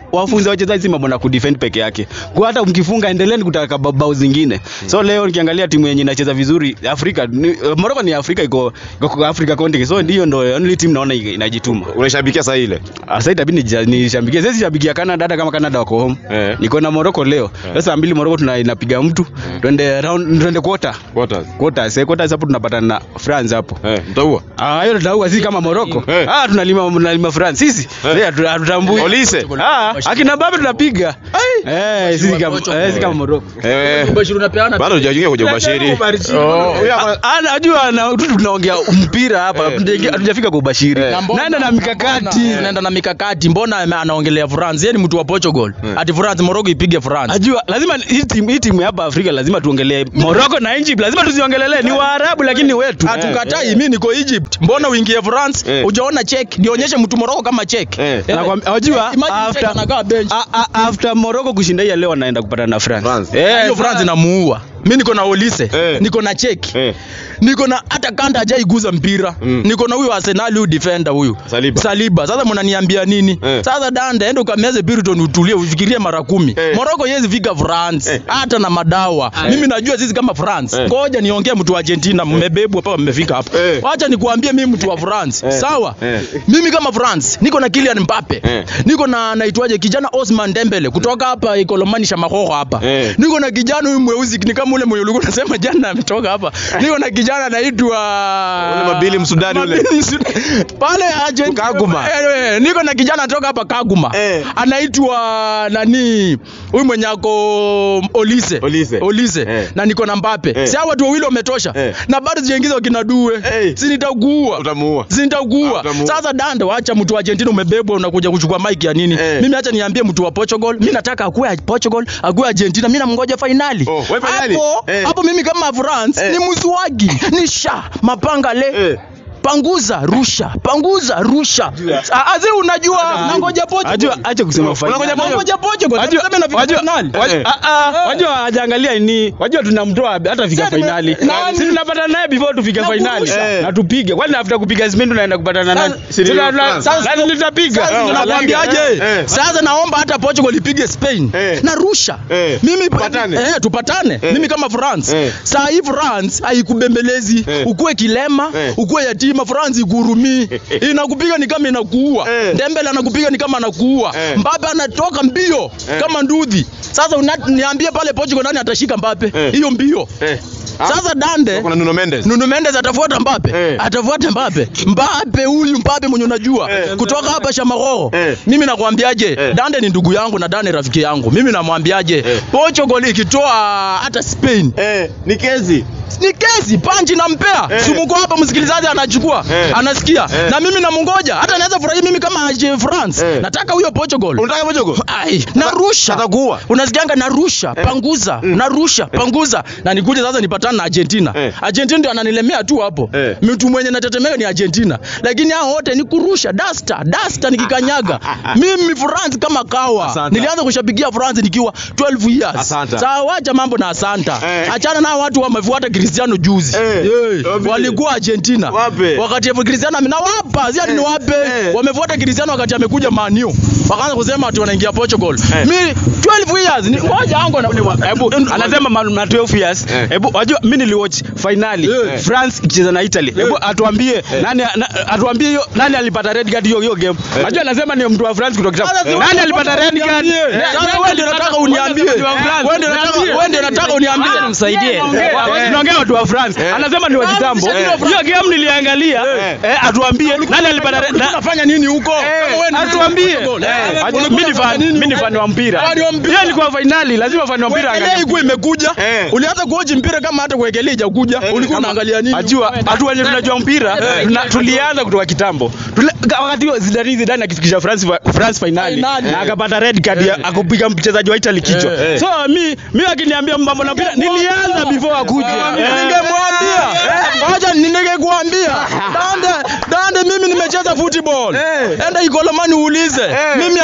Speaker 3: wafunze wachezaji si mambo na kudefend peke yake. Kwa hata mkifunga endeleeni kutaka ba- bao zingine. So leo nikiangalia timu yenye inacheza vizuri Afrika, ni, Morocco ni Afrika iko iko kwa Africa continent. So ndio ndo only team naona ina- inajituma.
Speaker 2: Unaishabikia saa ile?
Speaker 3: Sasa itabidi nija- nishambikie. Sisi shabikia Canada hata kama Canada wako home.
Speaker 2: Eh.
Speaker 3: Niko na Morocco leo. Sasa saa mbili Morocco tuna inapiga mtu. Twende round twende quarter.
Speaker 2: Quarters.
Speaker 3: Quarters, eh, quarters hapo tunapatana na France hapo.
Speaker 2: Eh, mtaua.
Speaker 3: Ah, hiyo tutaua sisi kama Morocco.
Speaker 2: Eh.
Speaker 3: Ah, tunalima tunalima France sisi.
Speaker 2: Eh.
Speaker 3: Eh, hatu- hatutambui.
Speaker 2: Olise.
Speaker 3: Ah, akina Mbappe tunapiga. Eh, sisi kama eh, sisi kama Morocco.
Speaker 2: Eh,
Speaker 4: Bashir unapeana
Speaker 2: bado hujaingia kwenye ubashiri. Oh, huyu hapa-
Speaker 3: Ah, Anajua na tu tunaongea mpira hapa,
Speaker 2: Eh.
Speaker 3: hatujaingia- hatujafika kwa ubashiri.
Speaker 2: Eh.
Speaker 3: Naenda na mikakati.
Speaker 4: Naenda na mikakati. Mbona ame- anaongelea France? Yeye ni mtu wa Portugal. Ati France Morocco ipige France.
Speaker 3: Ajua lazima hii timu hii timu ya hapa Afrika lazima tuongelee Morocco na Egypt, lazima tuziongelele. Ni Waarabu lakini ni wetu.
Speaker 4: Hatukatai, mimi niko Egypt. Mbona uingie France?
Speaker 2: Eh.
Speaker 4: Hujaona check. Nionyeshe mtu Morocco kama check.
Speaker 2: Eh.
Speaker 4: Eh,
Speaker 3: Nakwambia, wajua
Speaker 4: imagine
Speaker 3: after
Speaker 4: check anakaa bench.
Speaker 3: a- a- after Morocco kushinda hii ya leo anaenda kupata na France.
Speaker 2: France.
Speaker 3: Eh,
Speaker 4: hiyo France inamuua. Mimi niko na Olise,
Speaker 2: Eh.
Speaker 4: niko na check.
Speaker 2: Eh.
Speaker 4: Niko na hata kanda hajaiguza mpira.
Speaker 2: Mm.
Speaker 4: Niko na huyu Arsenal huyu defender huyu.
Speaker 2: Saliba.
Speaker 4: Saliba. Sasa mnaniambia nini?
Speaker 2: Eh.
Speaker 4: Sasa danda enda ukameze Piriton utulie ufikirie mara kumi.
Speaker 2: Eh.
Speaker 4: Morocco yezi fika France.
Speaker 2: Eh.
Speaker 4: Hata na madawa. Mimi najua sisi kama France.
Speaker 2: Eh.
Speaker 4: Ngoja niongee mtu wa Argentina mmebebwa hapa mmefika hapa.
Speaker 2: Eh.
Speaker 4: Wacha nikuambie mimi mtu wa France.
Speaker 2: Eh.
Speaker 4: Sawa?
Speaker 2: Eh.
Speaker 4: Mimi kama France niko na Kylian Mbappe.
Speaker 2: Eh.
Speaker 4: Niko na naitwaje kijana Osman Dembele kutoka hapa Ikolomani Shamahoho hapa.
Speaker 2: Eh.
Speaker 4: Niko na kijana huyu mweusi ni kama ule mwenye ulikuwa unasema jana ametoka hapa. Niko na kijana anaitwa
Speaker 2: Ule Mabili Msudani ule.
Speaker 4: Mabili Msudani. Pale agent
Speaker 2: Kaguma.
Speaker 4: Eh, eh, niko na kijana anatoka hapa Kaguma.
Speaker 2: Eh.
Speaker 4: Anaitwa nani? Huyu mwenye ako Olise.
Speaker 2: Olise.
Speaker 4: Olise.
Speaker 2: Eh.
Speaker 4: Na niko na Mbappe.
Speaker 2: Eh.
Speaker 4: Si hao watu wawili wametosha.
Speaker 2: Eh.
Speaker 4: Na bado sijaingiza wakina Due.
Speaker 2: Eh.
Speaker 4: Si nitakuua.
Speaker 2: Utamuua. Ah,
Speaker 4: Sintakuua.
Speaker 2: utamuua.
Speaker 4: Sasa Dande, wacha mtu wa Argentina umebebwa unakuja kuchukua mic ya nini?
Speaker 2: Eh.
Speaker 4: Mimi acha niambie mtu wa Portugal, mimi nataka akuwe Portugal, akuwe Argentina, mimi namngoja finali.
Speaker 2: Oh, wewe finali?
Speaker 4: Hapo
Speaker 2: Eh.
Speaker 4: hapo mimi kama France
Speaker 2: Eh.
Speaker 4: ni mswagi, ni sha mapanga le.
Speaker 2: Eh.
Speaker 4: Panguza rusha, panguza rusha. Ah, Azi unajua nangoja Portugal.
Speaker 3: Ajua acha kusema finali.
Speaker 4: Unangoja Nangoja Portugal.
Speaker 3: Wajua-
Speaker 4: Sasa nafika
Speaker 3: wajua-
Speaker 4: finali.
Speaker 3: wajua-
Speaker 2: Eh.
Speaker 3: ah, ah, wajua hajaangalia ni wajua tunamtoa hata fika
Speaker 4: Sasa tume-
Speaker 3: finali
Speaker 4: nani?
Speaker 3: si tunapata naye before tufike
Speaker 4: Na
Speaker 3: finali
Speaker 4: kurusha.
Speaker 3: na tupige kwani after kupiga Spain tunaenda kupata na nani
Speaker 2: si ni
Speaker 3: Tuna-
Speaker 2: France.
Speaker 3: na- nani tutapiga
Speaker 4: Sasa
Speaker 2: Eh,
Speaker 4: tunakwambiaje?
Speaker 2: eh.
Speaker 4: Sasa naomba hata Portugal ipige Spain
Speaker 2: Eh.
Speaker 4: na rusha.
Speaker 2: Eh.
Speaker 4: Mimi
Speaker 2: Tupatane.
Speaker 4: eh, tupatane.
Speaker 2: Eh.
Speaker 4: Mimi kama France.
Speaker 2: Eh.
Speaker 4: Saa hii France haikubembelezi.
Speaker 2: Eh.
Speaker 4: Ukuwe kilema,
Speaker 2: Eh.
Speaker 4: ukuwe yatima, France igurumii. Inakupiga ni kama inakuua.
Speaker 2: Eh.
Speaker 4: Dembele anakupiga ni kama anakuua.
Speaker 2: Eh.
Speaker 4: Mbappe anatoka mbio kama ndudhi. Sasa una, niambie pale Portugal nani atashika Mbappe?
Speaker 2: Eh.
Speaker 4: Hiyo mbio.
Speaker 2: Eh. Ah,
Speaker 4: Sasa Dande
Speaker 2: kuna Nuno Mendes.
Speaker 4: Nuno Mendes atafuata Mbappe.
Speaker 2: Eh.
Speaker 4: Atafuata Mbappe. Mbappe huyu Mbappe mwenye unajua
Speaker 2: Eh.
Speaker 4: kutoka hapa Shamaroho.
Speaker 2: Eh.
Speaker 4: Mimi nakwambiaje?
Speaker 2: Eh.
Speaker 4: Dande ni ndugu yangu na Dande rafiki yangu. Mimi namwambiaje?
Speaker 2: Eh.
Speaker 4: Portugal ikitoa hata Spain
Speaker 2: Eh, ni kezi.
Speaker 4: ni kesi panchi nampea
Speaker 2: Eh.
Speaker 4: sumuko hapa msikilizaji anachukua
Speaker 2: Eh.
Speaker 4: anasikia
Speaker 2: Eh.
Speaker 4: na mimi namungoja hata naweza furahia mimi kama je France
Speaker 2: Eh.
Speaker 4: nataka huyo Portugal
Speaker 2: Unataka Portugal?
Speaker 4: Ai, narusha
Speaker 2: Atakuua.
Speaker 4: unasikianga narusha
Speaker 2: Eh.
Speaker 4: panguza narusha panguza na nikuje sasa nipatane na Argentina
Speaker 2: Eh.
Speaker 4: Argentina ndio ananilemea tu hapo
Speaker 2: Eh.
Speaker 4: mtu mwenye natetemeka ni Argentina lakini hao wote ni kurusha dasta dasta nikikanyaga mimi France kama kawa
Speaker 2: Asante.
Speaker 4: nilianza kushabikia France nikiwa 12 years
Speaker 2: Asante.
Speaker 4: sasa wacha mambo na asanta
Speaker 2: Eh.
Speaker 4: achana na watu wamefuata Cristiano juzi
Speaker 2: Eh.
Speaker 4: Eh,
Speaker 2: Wapi?
Speaker 4: walikuwa Argentina
Speaker 2: Wapi?
Speaker 4: wakati ya Cristiano ame- na wapa si ati ni
Speaker 2: Eh.
Speaker 4: wape
Speaker 2: Eh.
Speaker 4: wamefuata Cristiano wakati amekuja Man U wakaanza kusema ati wanaingia Portugal
Speaker 2: Eh.
Speaker 4: mimi 12 years ni ngoja yangu na
Speaker 3: Hebu anasema ma- na 12 years.
Speaker 2: Eh.
Speaker 3: Hebu wajua mimi niliwatch finali
Speaker 4: Eh.
Speaker 3: France ikicheza na Italy. Hebu atuambie nani na- atuambie hiyo nani alipata red card hiyo hiyo game. Unajua anasema ni mtu wa France kutoka
Speaker 4: Sasa
Speaker 3: kitabu.
Speaker 4: si
Speaker 3: Nani
Speaker 4: wewe
Speaker 3: alipata red card?
Speaker 4: uniambie.
Speaker 3: Eh,
Speaker 4: Sasa wewe ndio unataka uniambie. Wewe ndio unataka wewe ndio unataka uniambie.
Speaker 1: Msaidie.
Speaker 3: Eh, tunaongea watu wa France. Anasema ni wa kitambo.
Speaker 4: Eh.
Speaker 3: Hiyo game niliangalia.
Speaker 2: Eh.
Speaker 3: Eh, atuambie nani alipata red
Speaker 4: Ulikuwa unafanya nini huko? Kama wewe ni
Speaker 3: atuambie
Speaker 4: Portugal, eh,
Speaker 3: Eh,
Speaker 4: ulikuwa
Speaker 3: mimi ni
Speaker 4: unafanya
Speaker 3: fan
Speaker 4: nini
Speaker 3: mimi ni
Speaker 4: huko?
Speaker 3: fan wa mpira
Speaker 4: Fan wa mpira.
Speaker 3: hiyo ilikuwa finali lazima fan wa mpira
Speaker 4: Wekelea
Speaker 3: angalie
Speaker 4: ikuwa imekuja.
Speaker 2: Eh.
Speaker 4: Ulianza kuoji mpira kama hata kuwekelea ijakuja. Ulikuwa unaangalia nini?
Speaker 3: Ajua watu wenye tunajua mpira tuna- tulianza kutoka kitambo. Tule- Wakati huo Zidane Zidane akifikisha France fa- France finali
Speaker 4: Finali.
Speaker 3: na akapata red card ya akupiga mchezaji wa Italy kichwa.
Speaker 2: Eh.
Speaker 3: So mi mi akiniambia mambo na mpira nilianza before akuje. Eh.
Speaker 4: Ningemwambia. Ngoja ningekuambia. Dande, dande mimi nimecheza football.
Speaker 2: Eh.
Speaker 4: Enda Ikolomani uulize.
Speaker 2: Eh.
Speaker 4: Mimi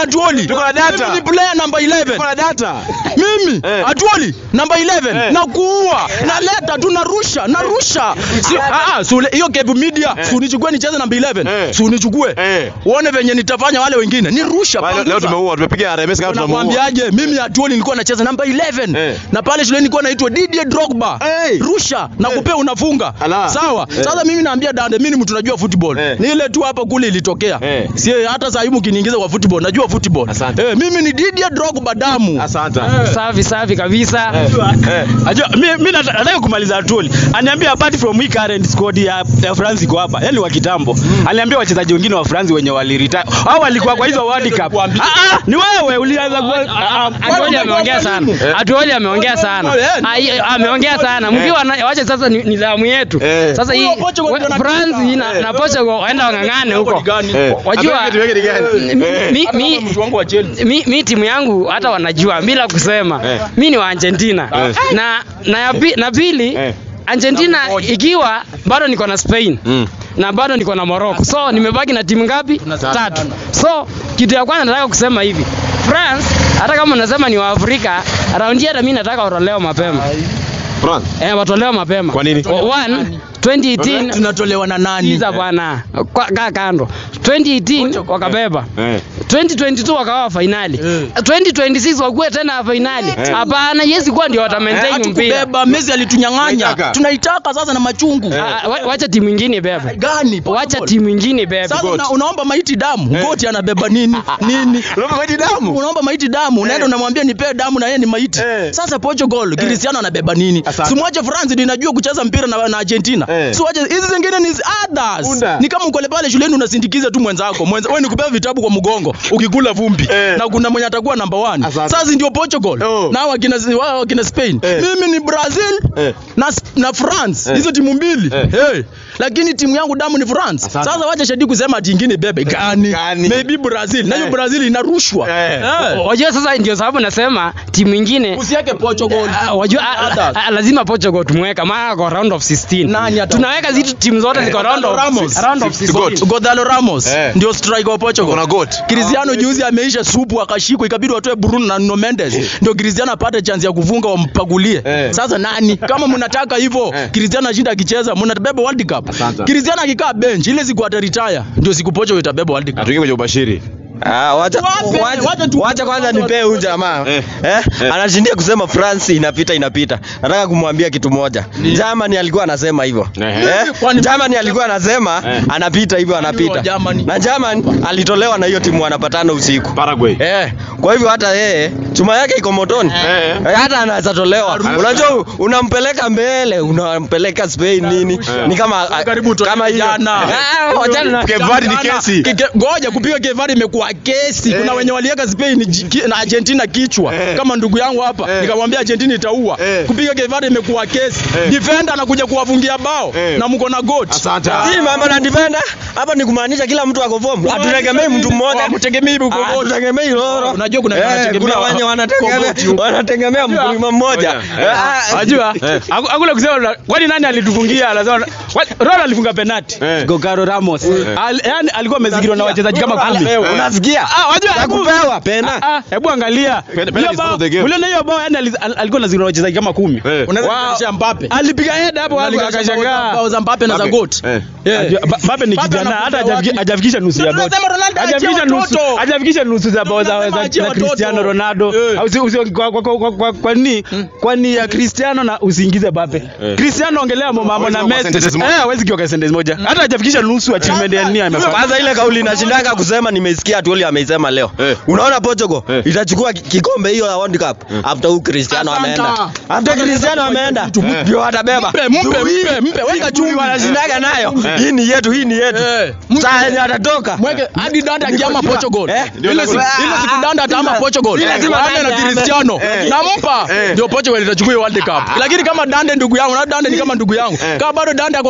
Speaker 4: Atuoli.
Speaker 2: Tuko na data.
Speaker 4: Mimi ni player number 11.
Speaker 2: Tuko na data.
Speaker 4: Mimi
Speaker 2: Eh.
Speaker 4: Atuoli number 11
Speaker 2: Eh.
Speaker 4: na kuua naleta tu narusha narusha si, ah, ah, si ule- hiyo Cape Media
Speaker 2: Eh.
Speaker 4: si unichukue nicheze number 11
Speaker 2: Eh.
Speaker 4: si unichukue
Speaker 2: Eh.
Speaker 4: uone venye nitafanya wale wengine nirusha
Speaker 2: Wale- Leo
Speaker 4: panguza.
Speaker 2: tumeua, tumepiga RMS kama tunamuua.
Speaker 4: Nakwambiaje, mimi Atuoli nilikuwa nacheza namba 11
Speaker 2: Eh.
Speaker 4: na pale shuleni nilikuwa naitwa Didier Drogba.
Speaker 2: Hey.
Speaker 4: Rusha na kupea unafunga.
Speaker 2: Ala.
Speaker 4: Sawa.
Speaker 2: Eh.
Speaker 4: Sasa mimi naambia Dande, mimi ni mtu najua football.
Speaker 2: Eh.
Speaker 4: Ni ile tu hapa kule ilitokea.
Speaker 2: Eh.
Speaker 4: Si hata saa hii mkiniingiza kwa football, najua football.
Speaker 2: Asante.
Speaker 4: Eh, mimi ni Didier Drogba damu.
Speaker 2: Asante.
Speaker 1: safi safi kabisa
Speaker 2: Eh.
Speaker 3: Ajua mi, mi nata- nataka kumaliza Atuoli. Aniambia apart from hii current squad ya, ya France iko hapa. Yaani wa kitambo. Aliambia wachezaji wengine wa France wenye waliretire. Hao walikuwa kwa hizo World Cup.
Speaker 4: Kuambia.
Speaker 3: Ah ah, ni wewe ulianza kwa ah, ah,
Speaker 1: Atuoli ameongea sana. Atuoli ameongea sana. Ai, ameongea sana. Mkiwa na- wacha sasa ni nidhamu yetu.
Speaker 2: Eh.
Speaker 1: Sasa hii
Speaker 4: Huyo Portugal
Speaker 1: we-
Speaker 4: ndio
Speaker 1: France
Speaker 4: anapiga.
Speaker 1: na, na Portugal waenda wang'ang'ane huko.
Speaker 2: Eh.
Speaker 1: Wajua
Speaker 2: Atuweke tuweke ni gani?
Speaker 1: mi-
Speaker 2: Eh.
Speaker 1: mi-
Speaker 4: Hata
Speaker 1: mi-
Speaker 4: kama mtu wangu wa Chelsea.
Speaker 1: mi, mi timu yangu hata wanajua bila kusema
Speaker 2: Eh.
Speaker 1: mi ni wa Argentina
Speaker 2: Eh.
Speaker 1: na na, ya pi, na pili
Speaker 2: Eh.
Speaker 1: Argentina ikiwa bado niko na Spain
Speaker 2: Mm.
Speaker 1: na bado niko na Morocco so nimebaki na timu ngapi tatu so kitu ya kwanza nataka kusema hivi France hata kama unasema ni wa Afrika raundi hii hata mimi nataka watolewe mapema
Speaker 2: France.
Speaker 1: eh watolewe mapema
Speaker 2: Kwa nini?
Speaker 1: O- one 2018
Speaker 4: Tunatolewa na nani?
Speaker 1: Sikiza bwana Kwa- kaa kando 2018 wakabeba
Speaker 2: Eh.
Speaker 1: 2022 wakawa fainali
Speaker 4: Eh.
Speaker 1: 2026 wakuwe tena fainali
Speaker 2: Eh.
Speaker 1: hapana yesi kuwa ndio wata maintain mpira
Speaker 4: Hatukubeba, Messi alitunyang'anya.
Speaker 2: Tunaitaka.
Speaker 4: Tunaitaka sasa na machungu.
Speaker 1: Ah, wa- wacha timu ingine bebe
Speaker 4: Gani?
Speaker 1: wacha
Speaker 4: Portugal.
Speaker 1: timu ingine bebe
Speaker 4: Sasa una, unaomba maiti damu. Goti anabeba nini? Nini?
Speaker 2: Unaomba maiti damu?
Speaker 4: unaomba maiti damu unaenda unamwambia nipee damu na yeye ni maiti
Speaker 2: Eh.
Speaker 4: sasa Portugal Cristiano anabeba nini
Speaker 2: Asante.
Speaker 4: simwache France ndio inajua kucheza mpira na, na Argentina
Speaker 2: Eh.
Speaker 4: siwache hizi zingine ni others
Speaker 2: Unda.
Speaker 4: ni kama ukole pale shuleni unasindikiza tu mwenzako mwenza wewe ni kupewa vitabu kwa mgongo ukikula vumbi
Speaker 2: Eh.
Speaker 4: na kuna mwenye atakuwa number one
Speaker 2: Asante.
Speaker 4: sasa ndio Portugal
Speaker 2: Oh.
Speaker 4: na wakina wao wakina Spain
Speaker 2: Eh.
Speaker 4: mimi ni Brazil
Speaker 2: Eh.
Speaker 4: na, na France
Speaker 2: Eh.
Speaker 4: hizo timu mbili
Speaker 2: Eh.
Speaker 4: hey. lakini timu yangu damu ni France
Speaker 2: Asante.
Speaker 4: sasa wacha shadi kusema ati ingine bebe gani
Speaker 2: Gani?
Speaker 4: maybe Brazil na hiyo
Speaker 2: Eh.
Speaker 4: Brazil inarushwa
Speaker 2: Eh.
Speaker 4: Eh.
Speaker 1: wajua sasa ndio sababu nasema timu ingine
Speaker 4: usiweke Portugal
Speaker 1: Ah, wajua ah, ah,
Speaker 4: Others.
Speaker 1: ah, lazima Portugal tumweka maana kwa round of 16
Speaker 4: Nani ata-
Speaker 1: tunaweka zitu timu zote ziko round of
Speaker 4: Ramos.
Speaker 1: round of
Speaker 2: Si- si goat.
Speaker 1: 16
Speaker 4: Gonzalo Ramos
Speaker 2: Eh.
Speaker 4: ndio striker wa Portugal.
Speaker 2: Kuna goat.
Speaker 4: Cristiano juzi ameisha supu akashikwa ikabidi watoe Bruno na Nuno Mendes ndio Cristiano apate chance ya kufunga wampagulie.
Speaker 2: Eh.
Speaker 4: Sasa nani kama mnataka hivyo
Speaker 2: Eh.
Speaker 4: Cristiano ashinda akicheza mnabeba World Cup.
Speaker 2: Asante.
Speaker 4: Cristiano akikaa bench ile siku ata retire ndio siku Portugal itabeba World Cup.
Speaker 2: Atuingie kwenye ubashiri.
Speaker 5: Ah, wacha
Speaker 4: Wape, wacha
Speaker 5: wacha,
Speaker 4: tu-
Speaker 5: wacha kwanza nipee huyu jamaa
Speaker 2: Eh.
Speaker 5: eh,
Speaker 2: Eh.
Speaker 5: anashindia kusema France inapita inapita. Nataka kumwambia kitu moja. Germany alikuwa anasema hivyo.
Speaker 2: Ehe.
Speaker 5: Eh?
Speaker 4: Kwani-
Speaker 5: Germany alikuwa anasema
Speaker 2: Eh.
Speaker 5: anapita hivyo
Speaker 4: wa
Speaker 5: anapita.
Speaker 4: Germany?
Speaker 5: Na Germany alitolewa na hiyo timu wanapatana usiku.
Speaker 2: Paraguay.
Speaker 5: Eh, kwa hivyo hata yeye chuma yake iko motoni.
Speaker 2: Eh.
Speaker 5: Eh, hata anaweza tolewa. Unajua unampeleka mbele, unampeleka Spain nini?
Speaker 2: Eh.
Speaker 5: Ni kama
Speaker 4: Karibu tu
Speaker 5: kama hiyo.
Speaker 4: jana.
Speaker 5: Ah, wachana na-
Speaker 2: Cape Verde ni kesi.
Speaker 4: Kike- Ngoja kupiga Cape Verde imekuwa kesi. Kuna
Speaker 2: Eh.
Speaker 4: wenye waliweka Spain ji- ki- na Argentina kichwa
Speaker 2: Eh.
Speaker 4: kama ndugu yangu hapa
Speaker 2: Eh.
Speaker 4: nikamwambia Argentina itaua.
Speaker 2: Eh.
Speaker 4: Kupiga Cape Verde imekuwa kesi.
Speaker 2: Eh.
Speaker 4: Defender anakuja kuwafungia bao
Speaker 2: Eh.
Speaker 4: na mko na goat.
Speaker 2: Asante.
Speaker 5: Si mambo na defender. Hapa ni kumaanisha kila mtu ako form. Hatutegemei mtu mmoja.
Speaker 4: Hatutegemei mtu
Speaker 5: Ah,
Speaker 4: mmoja.
Speaker 5: Hatutegemei loro.
Speaker 4: Unajua kuna
Speaker 5: Eh,
Speaker 4: wanategemea
Speaker 5: kuna wenye
Speaker 4: wa-
Speaker 5: wanategemea
Speaker 4: Kogochi huko.
Speaker 5: wanategemea mkulima mmoja.
Speaker 2: Eh.
Speaker 5: Ah,
Speaker 3: Wajua, hakuna kusema la- kwani nani alitufungia? Anasema wa- Ronaldo alifunga penalti.
Speaker 2: Eh.
Speaker 3: Gokaro Ramos. Al, yani alikuwa amezingirwa na wachezaji kama kumi.
Speaker 5: Eh, Unasikia?
Speaker 3: Ah, wajua
Speaker 5: Ya
Speaker 3: hebu-
Speaker 5: kupewa pena.
Speaker 3: Ah, ah, hebu angalia.
Speaker 2: Penalty
Speaker 3: Hiyo
Speaker 2: is part
Speaker 3: bao-
Speaker 2: of the game.
Speaker 3: uliona hiyo bao yani ali- al- alikuwa anazingirwa na wachezaji kama kumi.
Speaker 2: Eh.
Speaker 4: Unaweza
Speaker 3: Wow.
Speaker 4: kuonyesha Mbappe.
Speaker 3: Alipiga head hapo hapo
Speaker 4: Unalinganisha
Speaker 3: akashangaa.
Speaker 4: bao za Mbappe na za
Speaker 2: Mbappe.
Speaker 4: goat.
Speaker 2: Eh.
Speaker 4: Yeah.
Speaker 3: Ajua- Ba- Mbappe ni
Speaker 4: Mbappe
Speaker 3: kijana hata
Speaker 4: anakuja
Speaker 3: hajafiki-
Speaker 4: wapi?
Speaker 3: hajafikisha nusu ya
Speaker 4: Ndio
Speaker 3: goti.
Speaker 4: tunasema Ronaldo achie
Speaker 3: Hajafikisha nusu
Speaker 4: watoto.
Speaker 3: hajafikisha nusu za bao za
Speaker 4: Tunasema
Speaker 3: za-
Speaker 4: achie
Speaker 3: za
Speaker 4: watoto.
Speaker 3: Cristiano Ronaldo.
Speaker 4: Eh.
Speaker 3: Au usi- usi- kwa kwa kwa- kwa kwa ni kwani ya Cristiano na usiingize Mbappe.
Speaker 2: Eh.
Speaker 3: Cristiano ongelea mambo
Speaker 2: Hawezi
Speaker 3: na
Speaker 2: kuwa
Speaker 3: Messi.
Speaker 2: sentence moja.
Speaker 3: Eh, hawezi kiwa sentence moja. Hata hajafikisha nusu achievement ya nini amefanya.
Speaker 5: Kwanza ile kauli inashindanga kusema nimesikia Atuoli ameisema leo.
Speaker 2: Eh.
Speaker 5: Unaona Portugal
Speaker 2: Eh.
Speaker 5: itachukua ki- kikombe hiyo ya World Cup after huyu Cristiano
Speaker 4: Asante.
Speaker 5: ameenda. After Cristiano ameenda
Speaker 2: Eh.
Speaker 5: ndio watabeba.
Speaker 4: Mpe, mpe, mpe, mpe, weka chumvi.
Speaker 5: Wanashindaga nayo.
Speaker 2: Eh.
Speaker 5: Hii ni yetu, hii ni yetu.
Speaker 4: Eh, mpe.
Speaker 5: Saa yenye atatoka.
Speaker 4: Mweke hadi Danda akiama Portugal.
Speaker 5: Eh,
Speaker 2: ndio
Speaker 4: Ile
Speaker 2: lazima-
Speaker 4: siku ile siku Danda ataama Portugal.
Speaker 5: Ile lazima
Speaker 4: Waende na
Speaker 5: Danda ame-
Speaker 4: Cristiano.
Speaker 2: Eh.
Speaker 4: Nampa
Speaker 2: Eh.
Speaker 4: ndio Portugal itachukua hiyo World Cup. Lakini kama Dande ndugu yangu, na Dande ni kama ndugu yangu.
Speaker 2: Eh.
Speaker 4: Kama bado Dande ako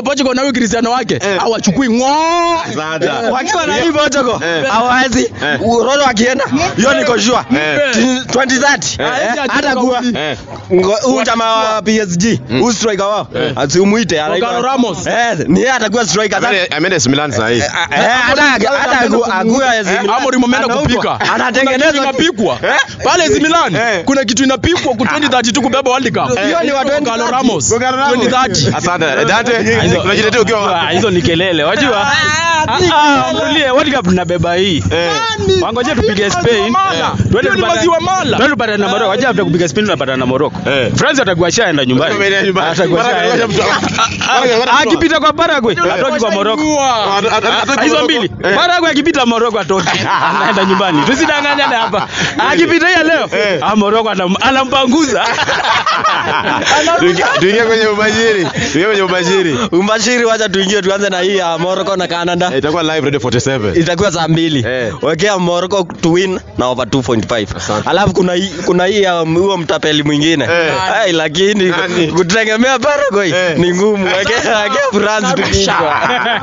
Speaker 4: Portugal na huyu Cristiano wake hawachukui ng'oo.
Speaker 2: Asante.
Speaker 5: wakiwa na hii Portugal
Speaker 2: Eh.
Speaker 5: hawawezi
Speaker 2: Eh.
Speaker 5: Ronaldo akienda hiyo niko sure
Speaker 2: Eh.
Speaker 5: 2030
Speaker 4: Eh.
Speaker 5: hata kuwa
Speaker 2: Eh.
Speaker 5: Ngo- huyu jamaa wa PSG huyu striker wao asimuite anaitwa
Speaker 4: Gonzalo Ramos.
Speaker 5: eh ni yeye atakuwa striker sasa
Speaker 2: Ameenda- Ameenda AC Milan saa hii.
Speaker 5: Eh, hata hata aku- akuwa AC Milan.
Speaker 4: Amorim ameenda
Speaker 5: Anauzwa.
Speaker 4: kupika. Kuna
Speaker 5: anatengenezwa
Speaker 4: kitu inapikwa pale AC Milan.
Speaker 2: Eh.
Speaker 4: Kuna kitu inapikwa ku 2032 kubeba World Cup.
Speaker 5: Hiyo ni wa
Speaker 4: Gonzalo
Speaker 5: 2030.
Speaker 4: Ramos.
Speaker 2: Gonzalo Ramos.
Speaker 4: 2030.
Speaker 2: Asante. Dante, unajitetea ukiwa
Speaker 3: Ah,
Speaker 2: wapi?
Speaker 3: hizo ni kelele wajua Ah, ah, tulie World Cup tunabeba hii
Speaker 2: Eh.
Speaker 3: wangoje tupige Spain
Speaker 4: Mala.
Speaker 3: Twende
Speaker 4: Hiyo ni
Speaker 3: tupate-
Speaker 4: maziwa mala.
Speaker 3: twende tupate na Morocco waje after kupiga Spain tunapata na Morocco
Speaker 2: Eh.
Speaker 3: France atakuwa shaenda nyumbani
Speaker 2: Ameenda nyumbani.
Speaker 3: Atakuwa
Speaker 2: Mara-
Speaker 3: shaenda.
Speaker 2: mara- mara- mara-
Speaker 3: Ah, akipita kwa Paraguay atoki kwa Morocco
Speaker 4: Shangua.
Speaker 2: At- at- at- at-
Speaker 3: hizo mbili
Speaker 2: Eh.
Speaker 3: Paraguay akipita Morocco atoki anaenda nyumbani tusidanganyane hapa akipita hiya leo
Speaker 2: Eh.
Speaker 3: ah Morocco anam- anampanguza
Speaker 2: Tuingie- Tuingie kwenye ubashiri. Tuingie kwenye ubashiri.
Speaker 5: Umbashiri wacha tuingie tuanze na hii ya Morocco na Canada.
Speaker 2: Eh, Itakuwa live Radio 47.
Speaker 5: itakuwa saa mbili
Speaker 2: Eh.
Speaker 5: wekea Morocco to win na over 2.5 alafu kuna hii kuna hii ya huo mtapeli mwingine
Speaker 2: Eh.
Speaker 5: Ai, lakini
Speaker 2: Nani?
Speaker 5: kutegemea Paraguay
Speaker 2: Eh.
Speaker 5: ni ngumu wekea wekea France tukichwa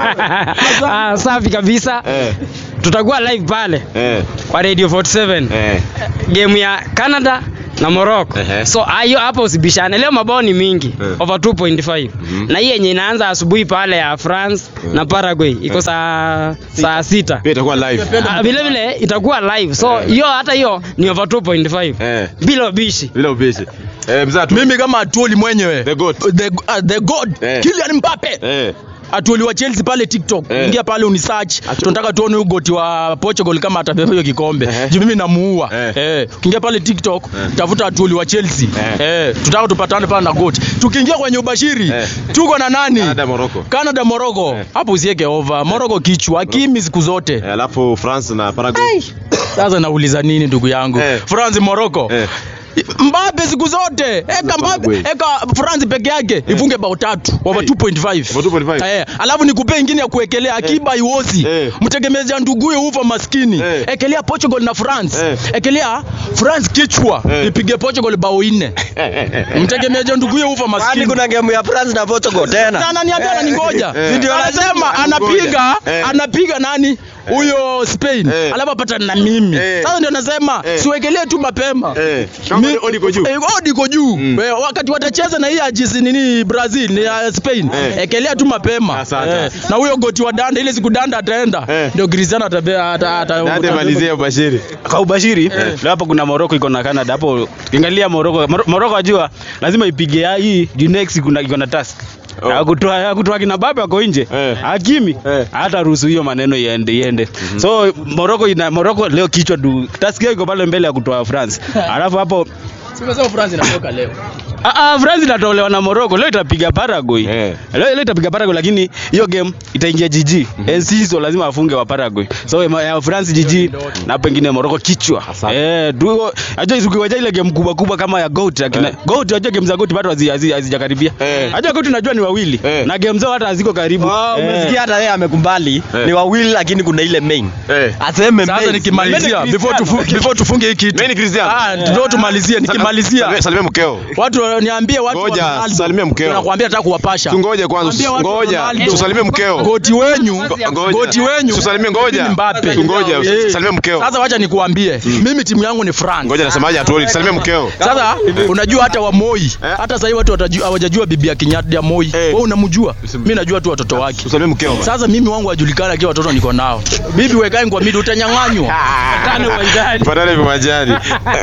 Speaker 1: Ah, safi kabisa
Speaker 2: Eh.
Speaker 1: tutakuwa live pale
Speaker 2: Eh.
Speaker 1: kwa radio 47
Speaker 2: Eh.
Speaker 1: game ya canada na morocco
Speaker 2: Ehe.
Speaker 1: so hiyo hapo usibishane leo mabao ni mingi
Speaker 2: Eh.
Speaker 1: over 2.5 na hii yenye inaanza asubuhi pale ya france na paraguay iko saa saa sita
Speaker 2: Pia itakuwa live.
Speaker 1: Ah, vile vile itakuwa live so hiyo hata hiyo ni over 2.5
Speaker 2: Eh.
Speaker 1: bila ubishi
Speaker 2: Bila ubishi. Eh, mzee atu-
Speaker 4: Mimi kama Atuoli mwenyewe.
Speaker 2: The goat.
Speaker 4: The, uh, the God.
Speaker 2: Eh.
Speaker 4: Kylian Mbappe.
Speaker 2: Eh.
Speaker 4: Atuoli wa Chelsea pale TikTok.
Speaker 2: Eh.
Speaker 4: Ingia pale unisearch. Tunataka tuone huyo goti wa Portugal kama atabeba hiyo kikombe.
Speaker 2: Eh.
Speaker 4: Juu mimi namuua.
Speaker 2: Eh.
Speaker 4: Eh. Ukiingia pale TikTok, tafuta Atuoli wa Chelsea. Eh. Tutaka tupatane pale na goti. Tukiingia kwenye ubashiri,
Speaker 2: Eh.
Speaker 4: tuko na nani?
Speaker 2: Canada, Morocco.
Speaker 4: Canada Morocco.
Speaker 2: Eh.
Speaker 4: Hapo usiweke over. Morocco kichwa, kimi siku zote.
Speaker 2: Eh, Alafu France na Paraguay.
Speaker 4: Sasa nauliza nini ndugu yangu?
Speaker 2: Eh.
Speaker 4: France Morocco.
Speaker 2: Eh.
Speaker 4: Mbappe siku zote eka Mbappe
Speaker 2: Paraguay.
Speaker 4: eka France peke yake ifunge bao tatu over
Speaker 2: Hey.
Speaker 4: 2.5
Speaker 2: Over 2.5.
Speaker 4: eh alafu nikupe ingine ya kuwekelea akiba iwozi
Speaker 2: Eh.
Speaker 4: mtegemezi nduguye ufa maskini
Speaker 2: Eh.
Speaker 4: ekelea Portugal na France
Speaker 2: Eh.
Speaker 4: ekelea France kichwa
Speaker 2: Eh.
Speaker 4: ipige Portugal bao nne mtegemezi nduguye ufa
Speaker 5: kwani
Speaker 4: maskini
Speaker 5: kuna game ya France na Portugal tena
Speaker 4: na ananiambia ananingoja
Speaker 2: Eh.
Speaker 4: ndio anasema
Speaker 2: Anangoja.
Speaker 4: anapiga
Speaker 2: Eh.
Speaker 4: anapiga nani huyo Spain
Speaker 2: Eh.
Speaker 4: alafu apata na mimi
Speaker 2: Eh.
Speaker 4: sasa ndio nasema
Speaker 2: Eh.
Speaker 4: siwekelee tu mapema
Speaker 2: Eh. Kama
Speaker 4: Mi-
Speaker 2: odi iko juu.
Speaker 4: Eh, odi iko juu
Speaker 2: Mm.
Speaker 4: Eh, wakati watacheza na hii ya jisi nini Brazil ni ya Spain
Speaker 2: Eh.
Speaker 4: ekelea tu mapema
Speaker 2: Asante.
Speaker 4: na huyo goti wa danda ile siku danda ataenda
Speaker 2: Eh.
Speaker 4: ndio Cristiano atabea ata, ata,
Speaker 2: Dante malizie ubashiri.
Speaker 3: kwa ubashiri leo hapo kuna Morocco iko na Canada hapo ukiangalia Morocco Mor- Morocco ajua lazima ipige ya hii juu next kuna iko na task
Speaker 2: Oh.
Speaker 3: akutoa ya kutoa kina Mbappe ako nje
Speaker 2: Eh.
Speaker 3: Hakimi
Speaker 2: Eh.
Speaker 3: hata ruhusu hiyo maneno iende iende so Morocco ina Morocco leo kichwa du task yao iko pale mbele ya kutoa France alafu hapo
Speaker 4: Simesema France inatoka leo
Speaker 3: Ah, ah, France itatolewa na Morocco leo itapiga Paraguay
Speaker 2: Eh.
Speaker 3: leo, leo itapiga Paraguay lakini hiyo game itaingia GG Enciso lazima afunge wa Paraguay so ya- ya France GG na pengine Morocco kichwa
Speaker 2: Asante.
Speaker 3: eh tu ajua ukiwaja ile game kubwa kubwa kama ya GOAT akina
Speaker 2: Eh.
Speaker 3: GOAT ajua game za GOAT bado hazi- hazi- hazijakaribia
Speaker 2: Eh.
Speaker 3: ajua GOAT najua ni wawili
Speaker 2: Eh.
Speaker 3: na game zao hata haziko karibu
Speaker 5: Oh,
Speaker 3: Eh.
Speaker 5: umesikia hata yeye amekumbali
Speaker 2: Eh.
Speaker 5: ni wawili lakini kuna ile main
Speaker 2: Eh.
Speaker 5: aseme
Speaker 4: sasa
Speaker 5: main.
Speaker 4: nikimalizia
Speaker 3: Mimi
Speaker 4: before tufu,
Speaker 3: Cristiano.
Speaker 4: before tufunge hii kitu
Speaker 2: Mimi ni Cristiano.
Speaker 4: ah ndio tumalizie nikimalizia
Speaker 2: Salimia- Salimia mkeo.
Speaker 4: watu niambie watu wa
Speaker 2: Ngoja,
Speaker 4: Ronaldo.
Speaker 2: salimia mkeo.
Speaker 4: Nakwambia nataka kuwapasha
Speaker 2: Tungoje kwanza.
Speaker 4: Mwambie watu wa
Speaker 2: Ngoja.
Speaker 4: Ronaldo.
Speaker 2: Tusalimie mkeo.
Speaker 4: goti wenyu
Speaker 2: Ngoja.
Speaker 4: goti wenyu
Speaker 2: Tusalimie ngoja.
Speaker 4: ni Mbappe
Speaker 2: Tungoje.
Speaker 4: Eh.
Speaker 2: Salimia mkeo.
Speaker 4: Sasa wacha nikuambie mimi timu yangu ni France
Speaker 2: Ngoja nasemaje atuoli. Salimia mkeo.
Speaker 4: sasa unajua hata wa Moi hata sasa hivi watu watajua- hawajajua bibi ya Kenyatta ya Moi wewe unamjua mimi najua tu watoto wake
Speaker 2: Tusalimie mkeo.
Speaker 4: sasa mimi wangu wajulikana akiwa watoto niko nao bibi wekae kwa midi utanyang'anywa tano uwanjani
Speaker 2: Patane viwanjani.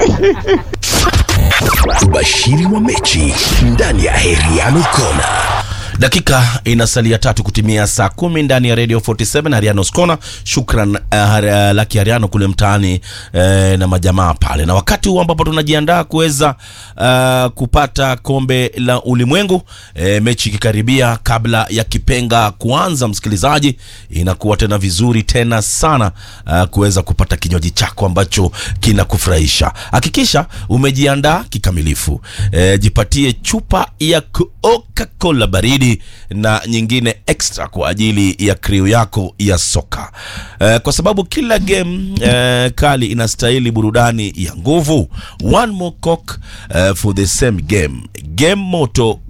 Speaker 6: Ubashiri wa mechi ndani ya Heriano Kona. Dakika inasalia tatu kutimia saa kumi ndani ya Radio 47 Harianos Kona. Shukran uh, uh, Laki Hariano kule mtaani uh, na majamaa pale, na wakati huu ambapo tunajiandaa kuweza uh, kupata kombe la ulimwengu uh, mechi ikikaribia kabla ya kipenga kuanza, msikilizaji, inakuwa tena vizuri tena sana uh, kuweza kupata kinywaji chako ambacho kinakufurahisha. Hakikisha umejiandaa kikamilifu. E, jipatie chupa ya Coca-Cola baridi na nyingine extra kwa ajili ya kriu yako ya soka e, kwa sababu kila game e, kali inastahili burudani ya nguvu. One more coke e, for the same game. Game moto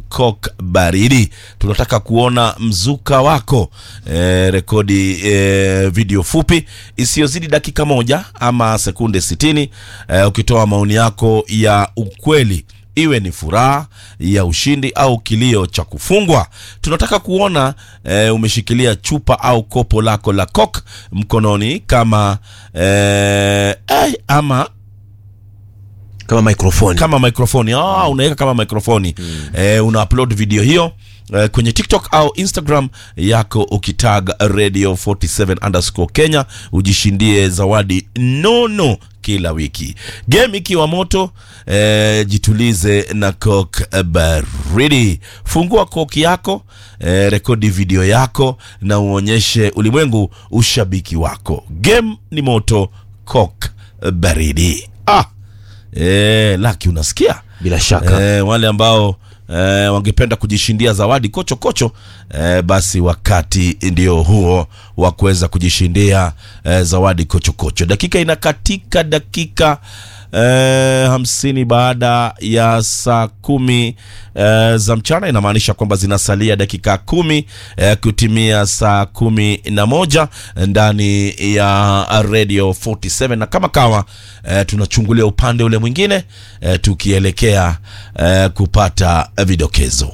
Speaker 6: coke baridi tunataka kuona mzuka wako e, rekodi e, video fupi isiyozidi dakika moja ama sekunde 60 e, ukitoa maoni yako ya ukweli iwe ni furaha ya ushindi au kilio cha kufungwa tunataka kuona e, umeshikilia chupa au kopo lako la coke mkononi kama e, ay, ama
Speaker 2: kama microphone
Speaker 6: kama mikrofoni ah, unaweka kama mikrofoni mm. eh, una upload video hiyo eh, kwenye tiktok au instagram yako ukitag radio 47 underscore kenya ujishindie zawadi nono kila wiki game ikiwa moto eh, jitulize na coke baridi fungua koki yako eh, rekodi video yako na uonyeshe ulimwengu ushabiki wako game ni moto coke baridi ah E, Laki unasikia?
Speaker 2: bila shaka
Speaker 6: E, wale ambao e, wangependa kujishindia zawadi kocho kocho e, basi wakati ndio huo wa kuweza kujishindia e, zawadi kocho kocho. Dakika inakatika dakika e, hamsini baada ya saa kumi e, za mchana, inamaanisha kwamba zinasalia dakika kumi e, kutimia saa kumi na moja ndani ya Radio 47 na kama kawa e, tunachungulia upande ule mwingine e, tukielekea e, kupata vidokezo.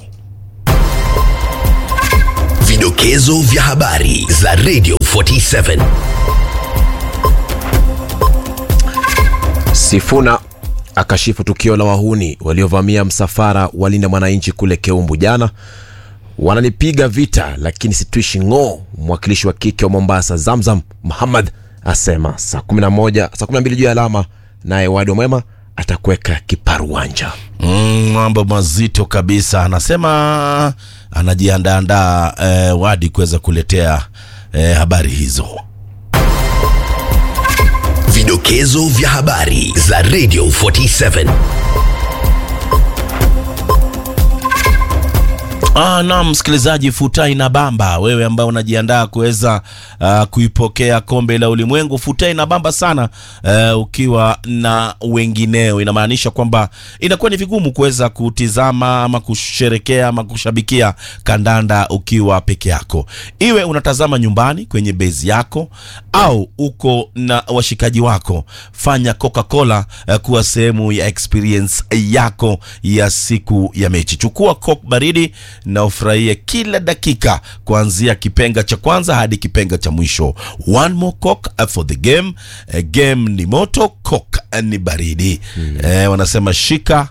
Speaker 7: Vidokezo vya habari za Radio 47.
Speaker 2: Sifuna akashifu tukio la wahuni waliovamia msafara wa Linda Mwananchi kule Keumbu jana. Wananipiga vita lakini situishi ng'oo. Mwakilishi wa kike wa Mombasa Zamzam Muhammad asema saa 11 saa 12 juu ya alama, naye Wadi wa Mwema atakuweka kiparuwanja.
Speaker 6: Mm, mambo mazito kabisa. Anasema anajiandaandaa eh, Wadi kuweza kuletea eh, habari hizo.
Speaker 7: Vidokezo vya habari za Radio 47.
Speaker 6: Ah, naam msikilizaji, futai na bamba, wewe ambaye unajiandaa kuweza uh, kuipokea kombe la ulimwengu, futai na bamba sana uh, ukiwa na wengineo. Inamaanisha kwamba inakuwa ni vigumu kuweza kutizama ama kusherekea ama kushabikia kandanda ukiwa peke yako, iwe unatazama nyumbani kwenye bezi yako au uko na washikaji wako, fanya Coca-Cola uh, kuwa sehemu ya experience yako ya siku ya mechi. Chukua Coke baridi na ufurahie kila dakika kuanzia kipenga cha kwanza hadi kipenga cha mwisho. One more Coke uh, for the game. Uh, game ni moto, Coke uh, ni baridi. Eh, wanasema shika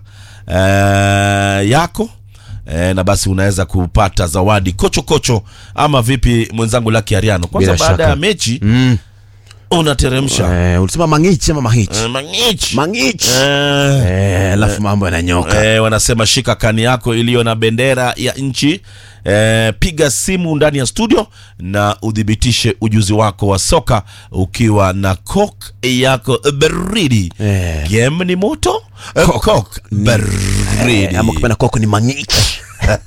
Speaker 6: uh, yako Eh, na basi unaweza kupata zawadi kocho kocho, ama vipi mwenzangu Lucky Ariano? Kwanza
Speaker 2: Bila
Speaker 6: baada
Speaker 2: shaka.
Speaker 6: ya mechi
Speaker 2: Mm.
Speaker 6: unateremsha
Speaker 2: Eh, ulisema mangichi ama mahichi?
Speaker 6: eh, mangichi
Speaker 2: Mangichi.
Speaker 6: eh,
Speaker 2: Eh, alafu mambo yananyoka.
Speaker 6: Eh, wanasema shika kani yako iliyo na bendera ya nchi eh, piga simu ndani ya studio na udhibitishe ujuzi wako wa soka ukiwa na Coke yako baridi.
Speaker 2: Eh.
Speaker 6: Game ni moto, eh, Coke baridi.
Speaker 2: Eh, ama kupenda koko ni mangichi.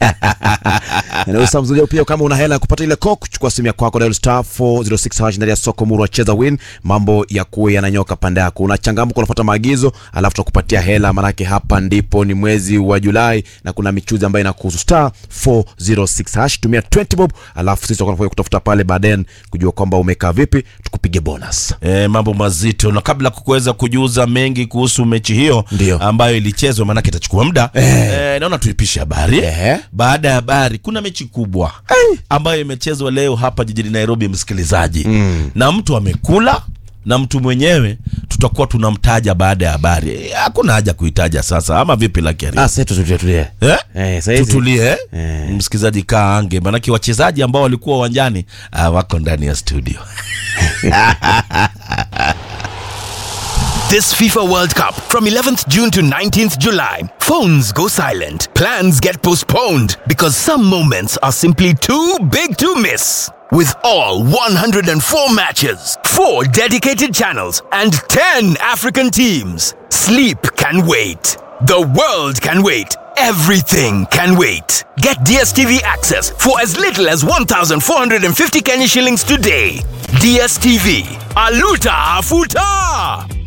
Speaker 2: Na usa mzuri pia kama una hela ya kupata ile coke, chukua simu yako kwako dial star 406 hash ndani ya soko muru wacheza win, mambo ya kuwa yananyoka pande yako. Unachangamka, unafuata maagizo, alafu tutakupatia hela, manake hapa ndipo ni mwezi wa Julai na kuna michuzi ambayo inakuhusu star 406 hash. Tumia 20 bob, alafu sisi tutakuwa kutafuta pale baadaye kujua kwamba umekaa vipi, tukupige bonus.
Speaker 6: E, mambo mazito na kabla kukuweza kujuza mengi kuhusu mechi hiyo
Speaker 2: Ndio.
Speaker 6: ambayo ilichezwa, maanake itachukua muda e, naona tuipishe habari
Speaker 2: Ehe.
Speaker 6: baada ya habari kuna mechi kubwa ambayo imechezwa leo hapa jijini Nairobi, msikilizaji na mtu amekula na mtu mwenyewe tutakuwa tunamtaja baada ya habari. Eh, Hakuna haja kuitaja sasa, ama vipi Lakini?
Speaker 2: Ah, sasa tutulie tulie.
Speaker 6: Eh?
Speaker 2: Eh, saizi.
Speaker 6: Tutulie
Speaker 2: Eh.
Speaker 6: msikilizaji, kaa ange, maanake wachezaji ambao walikuwa uwanjani ah, wako ndani ya studio.
Speaker 8: This FIFA World Cup from 11th June to 19th July. Phones go silent. Plans get postponed because some moments are simply too big to miss. With all 104 matches, 4 dedicated channels, and 10 African teams, sleep can wait. The world can wait. Everything can wait. Get DSTV access for as little as 1,450 Kenya shillings today. DSTV. Aluta Afuta!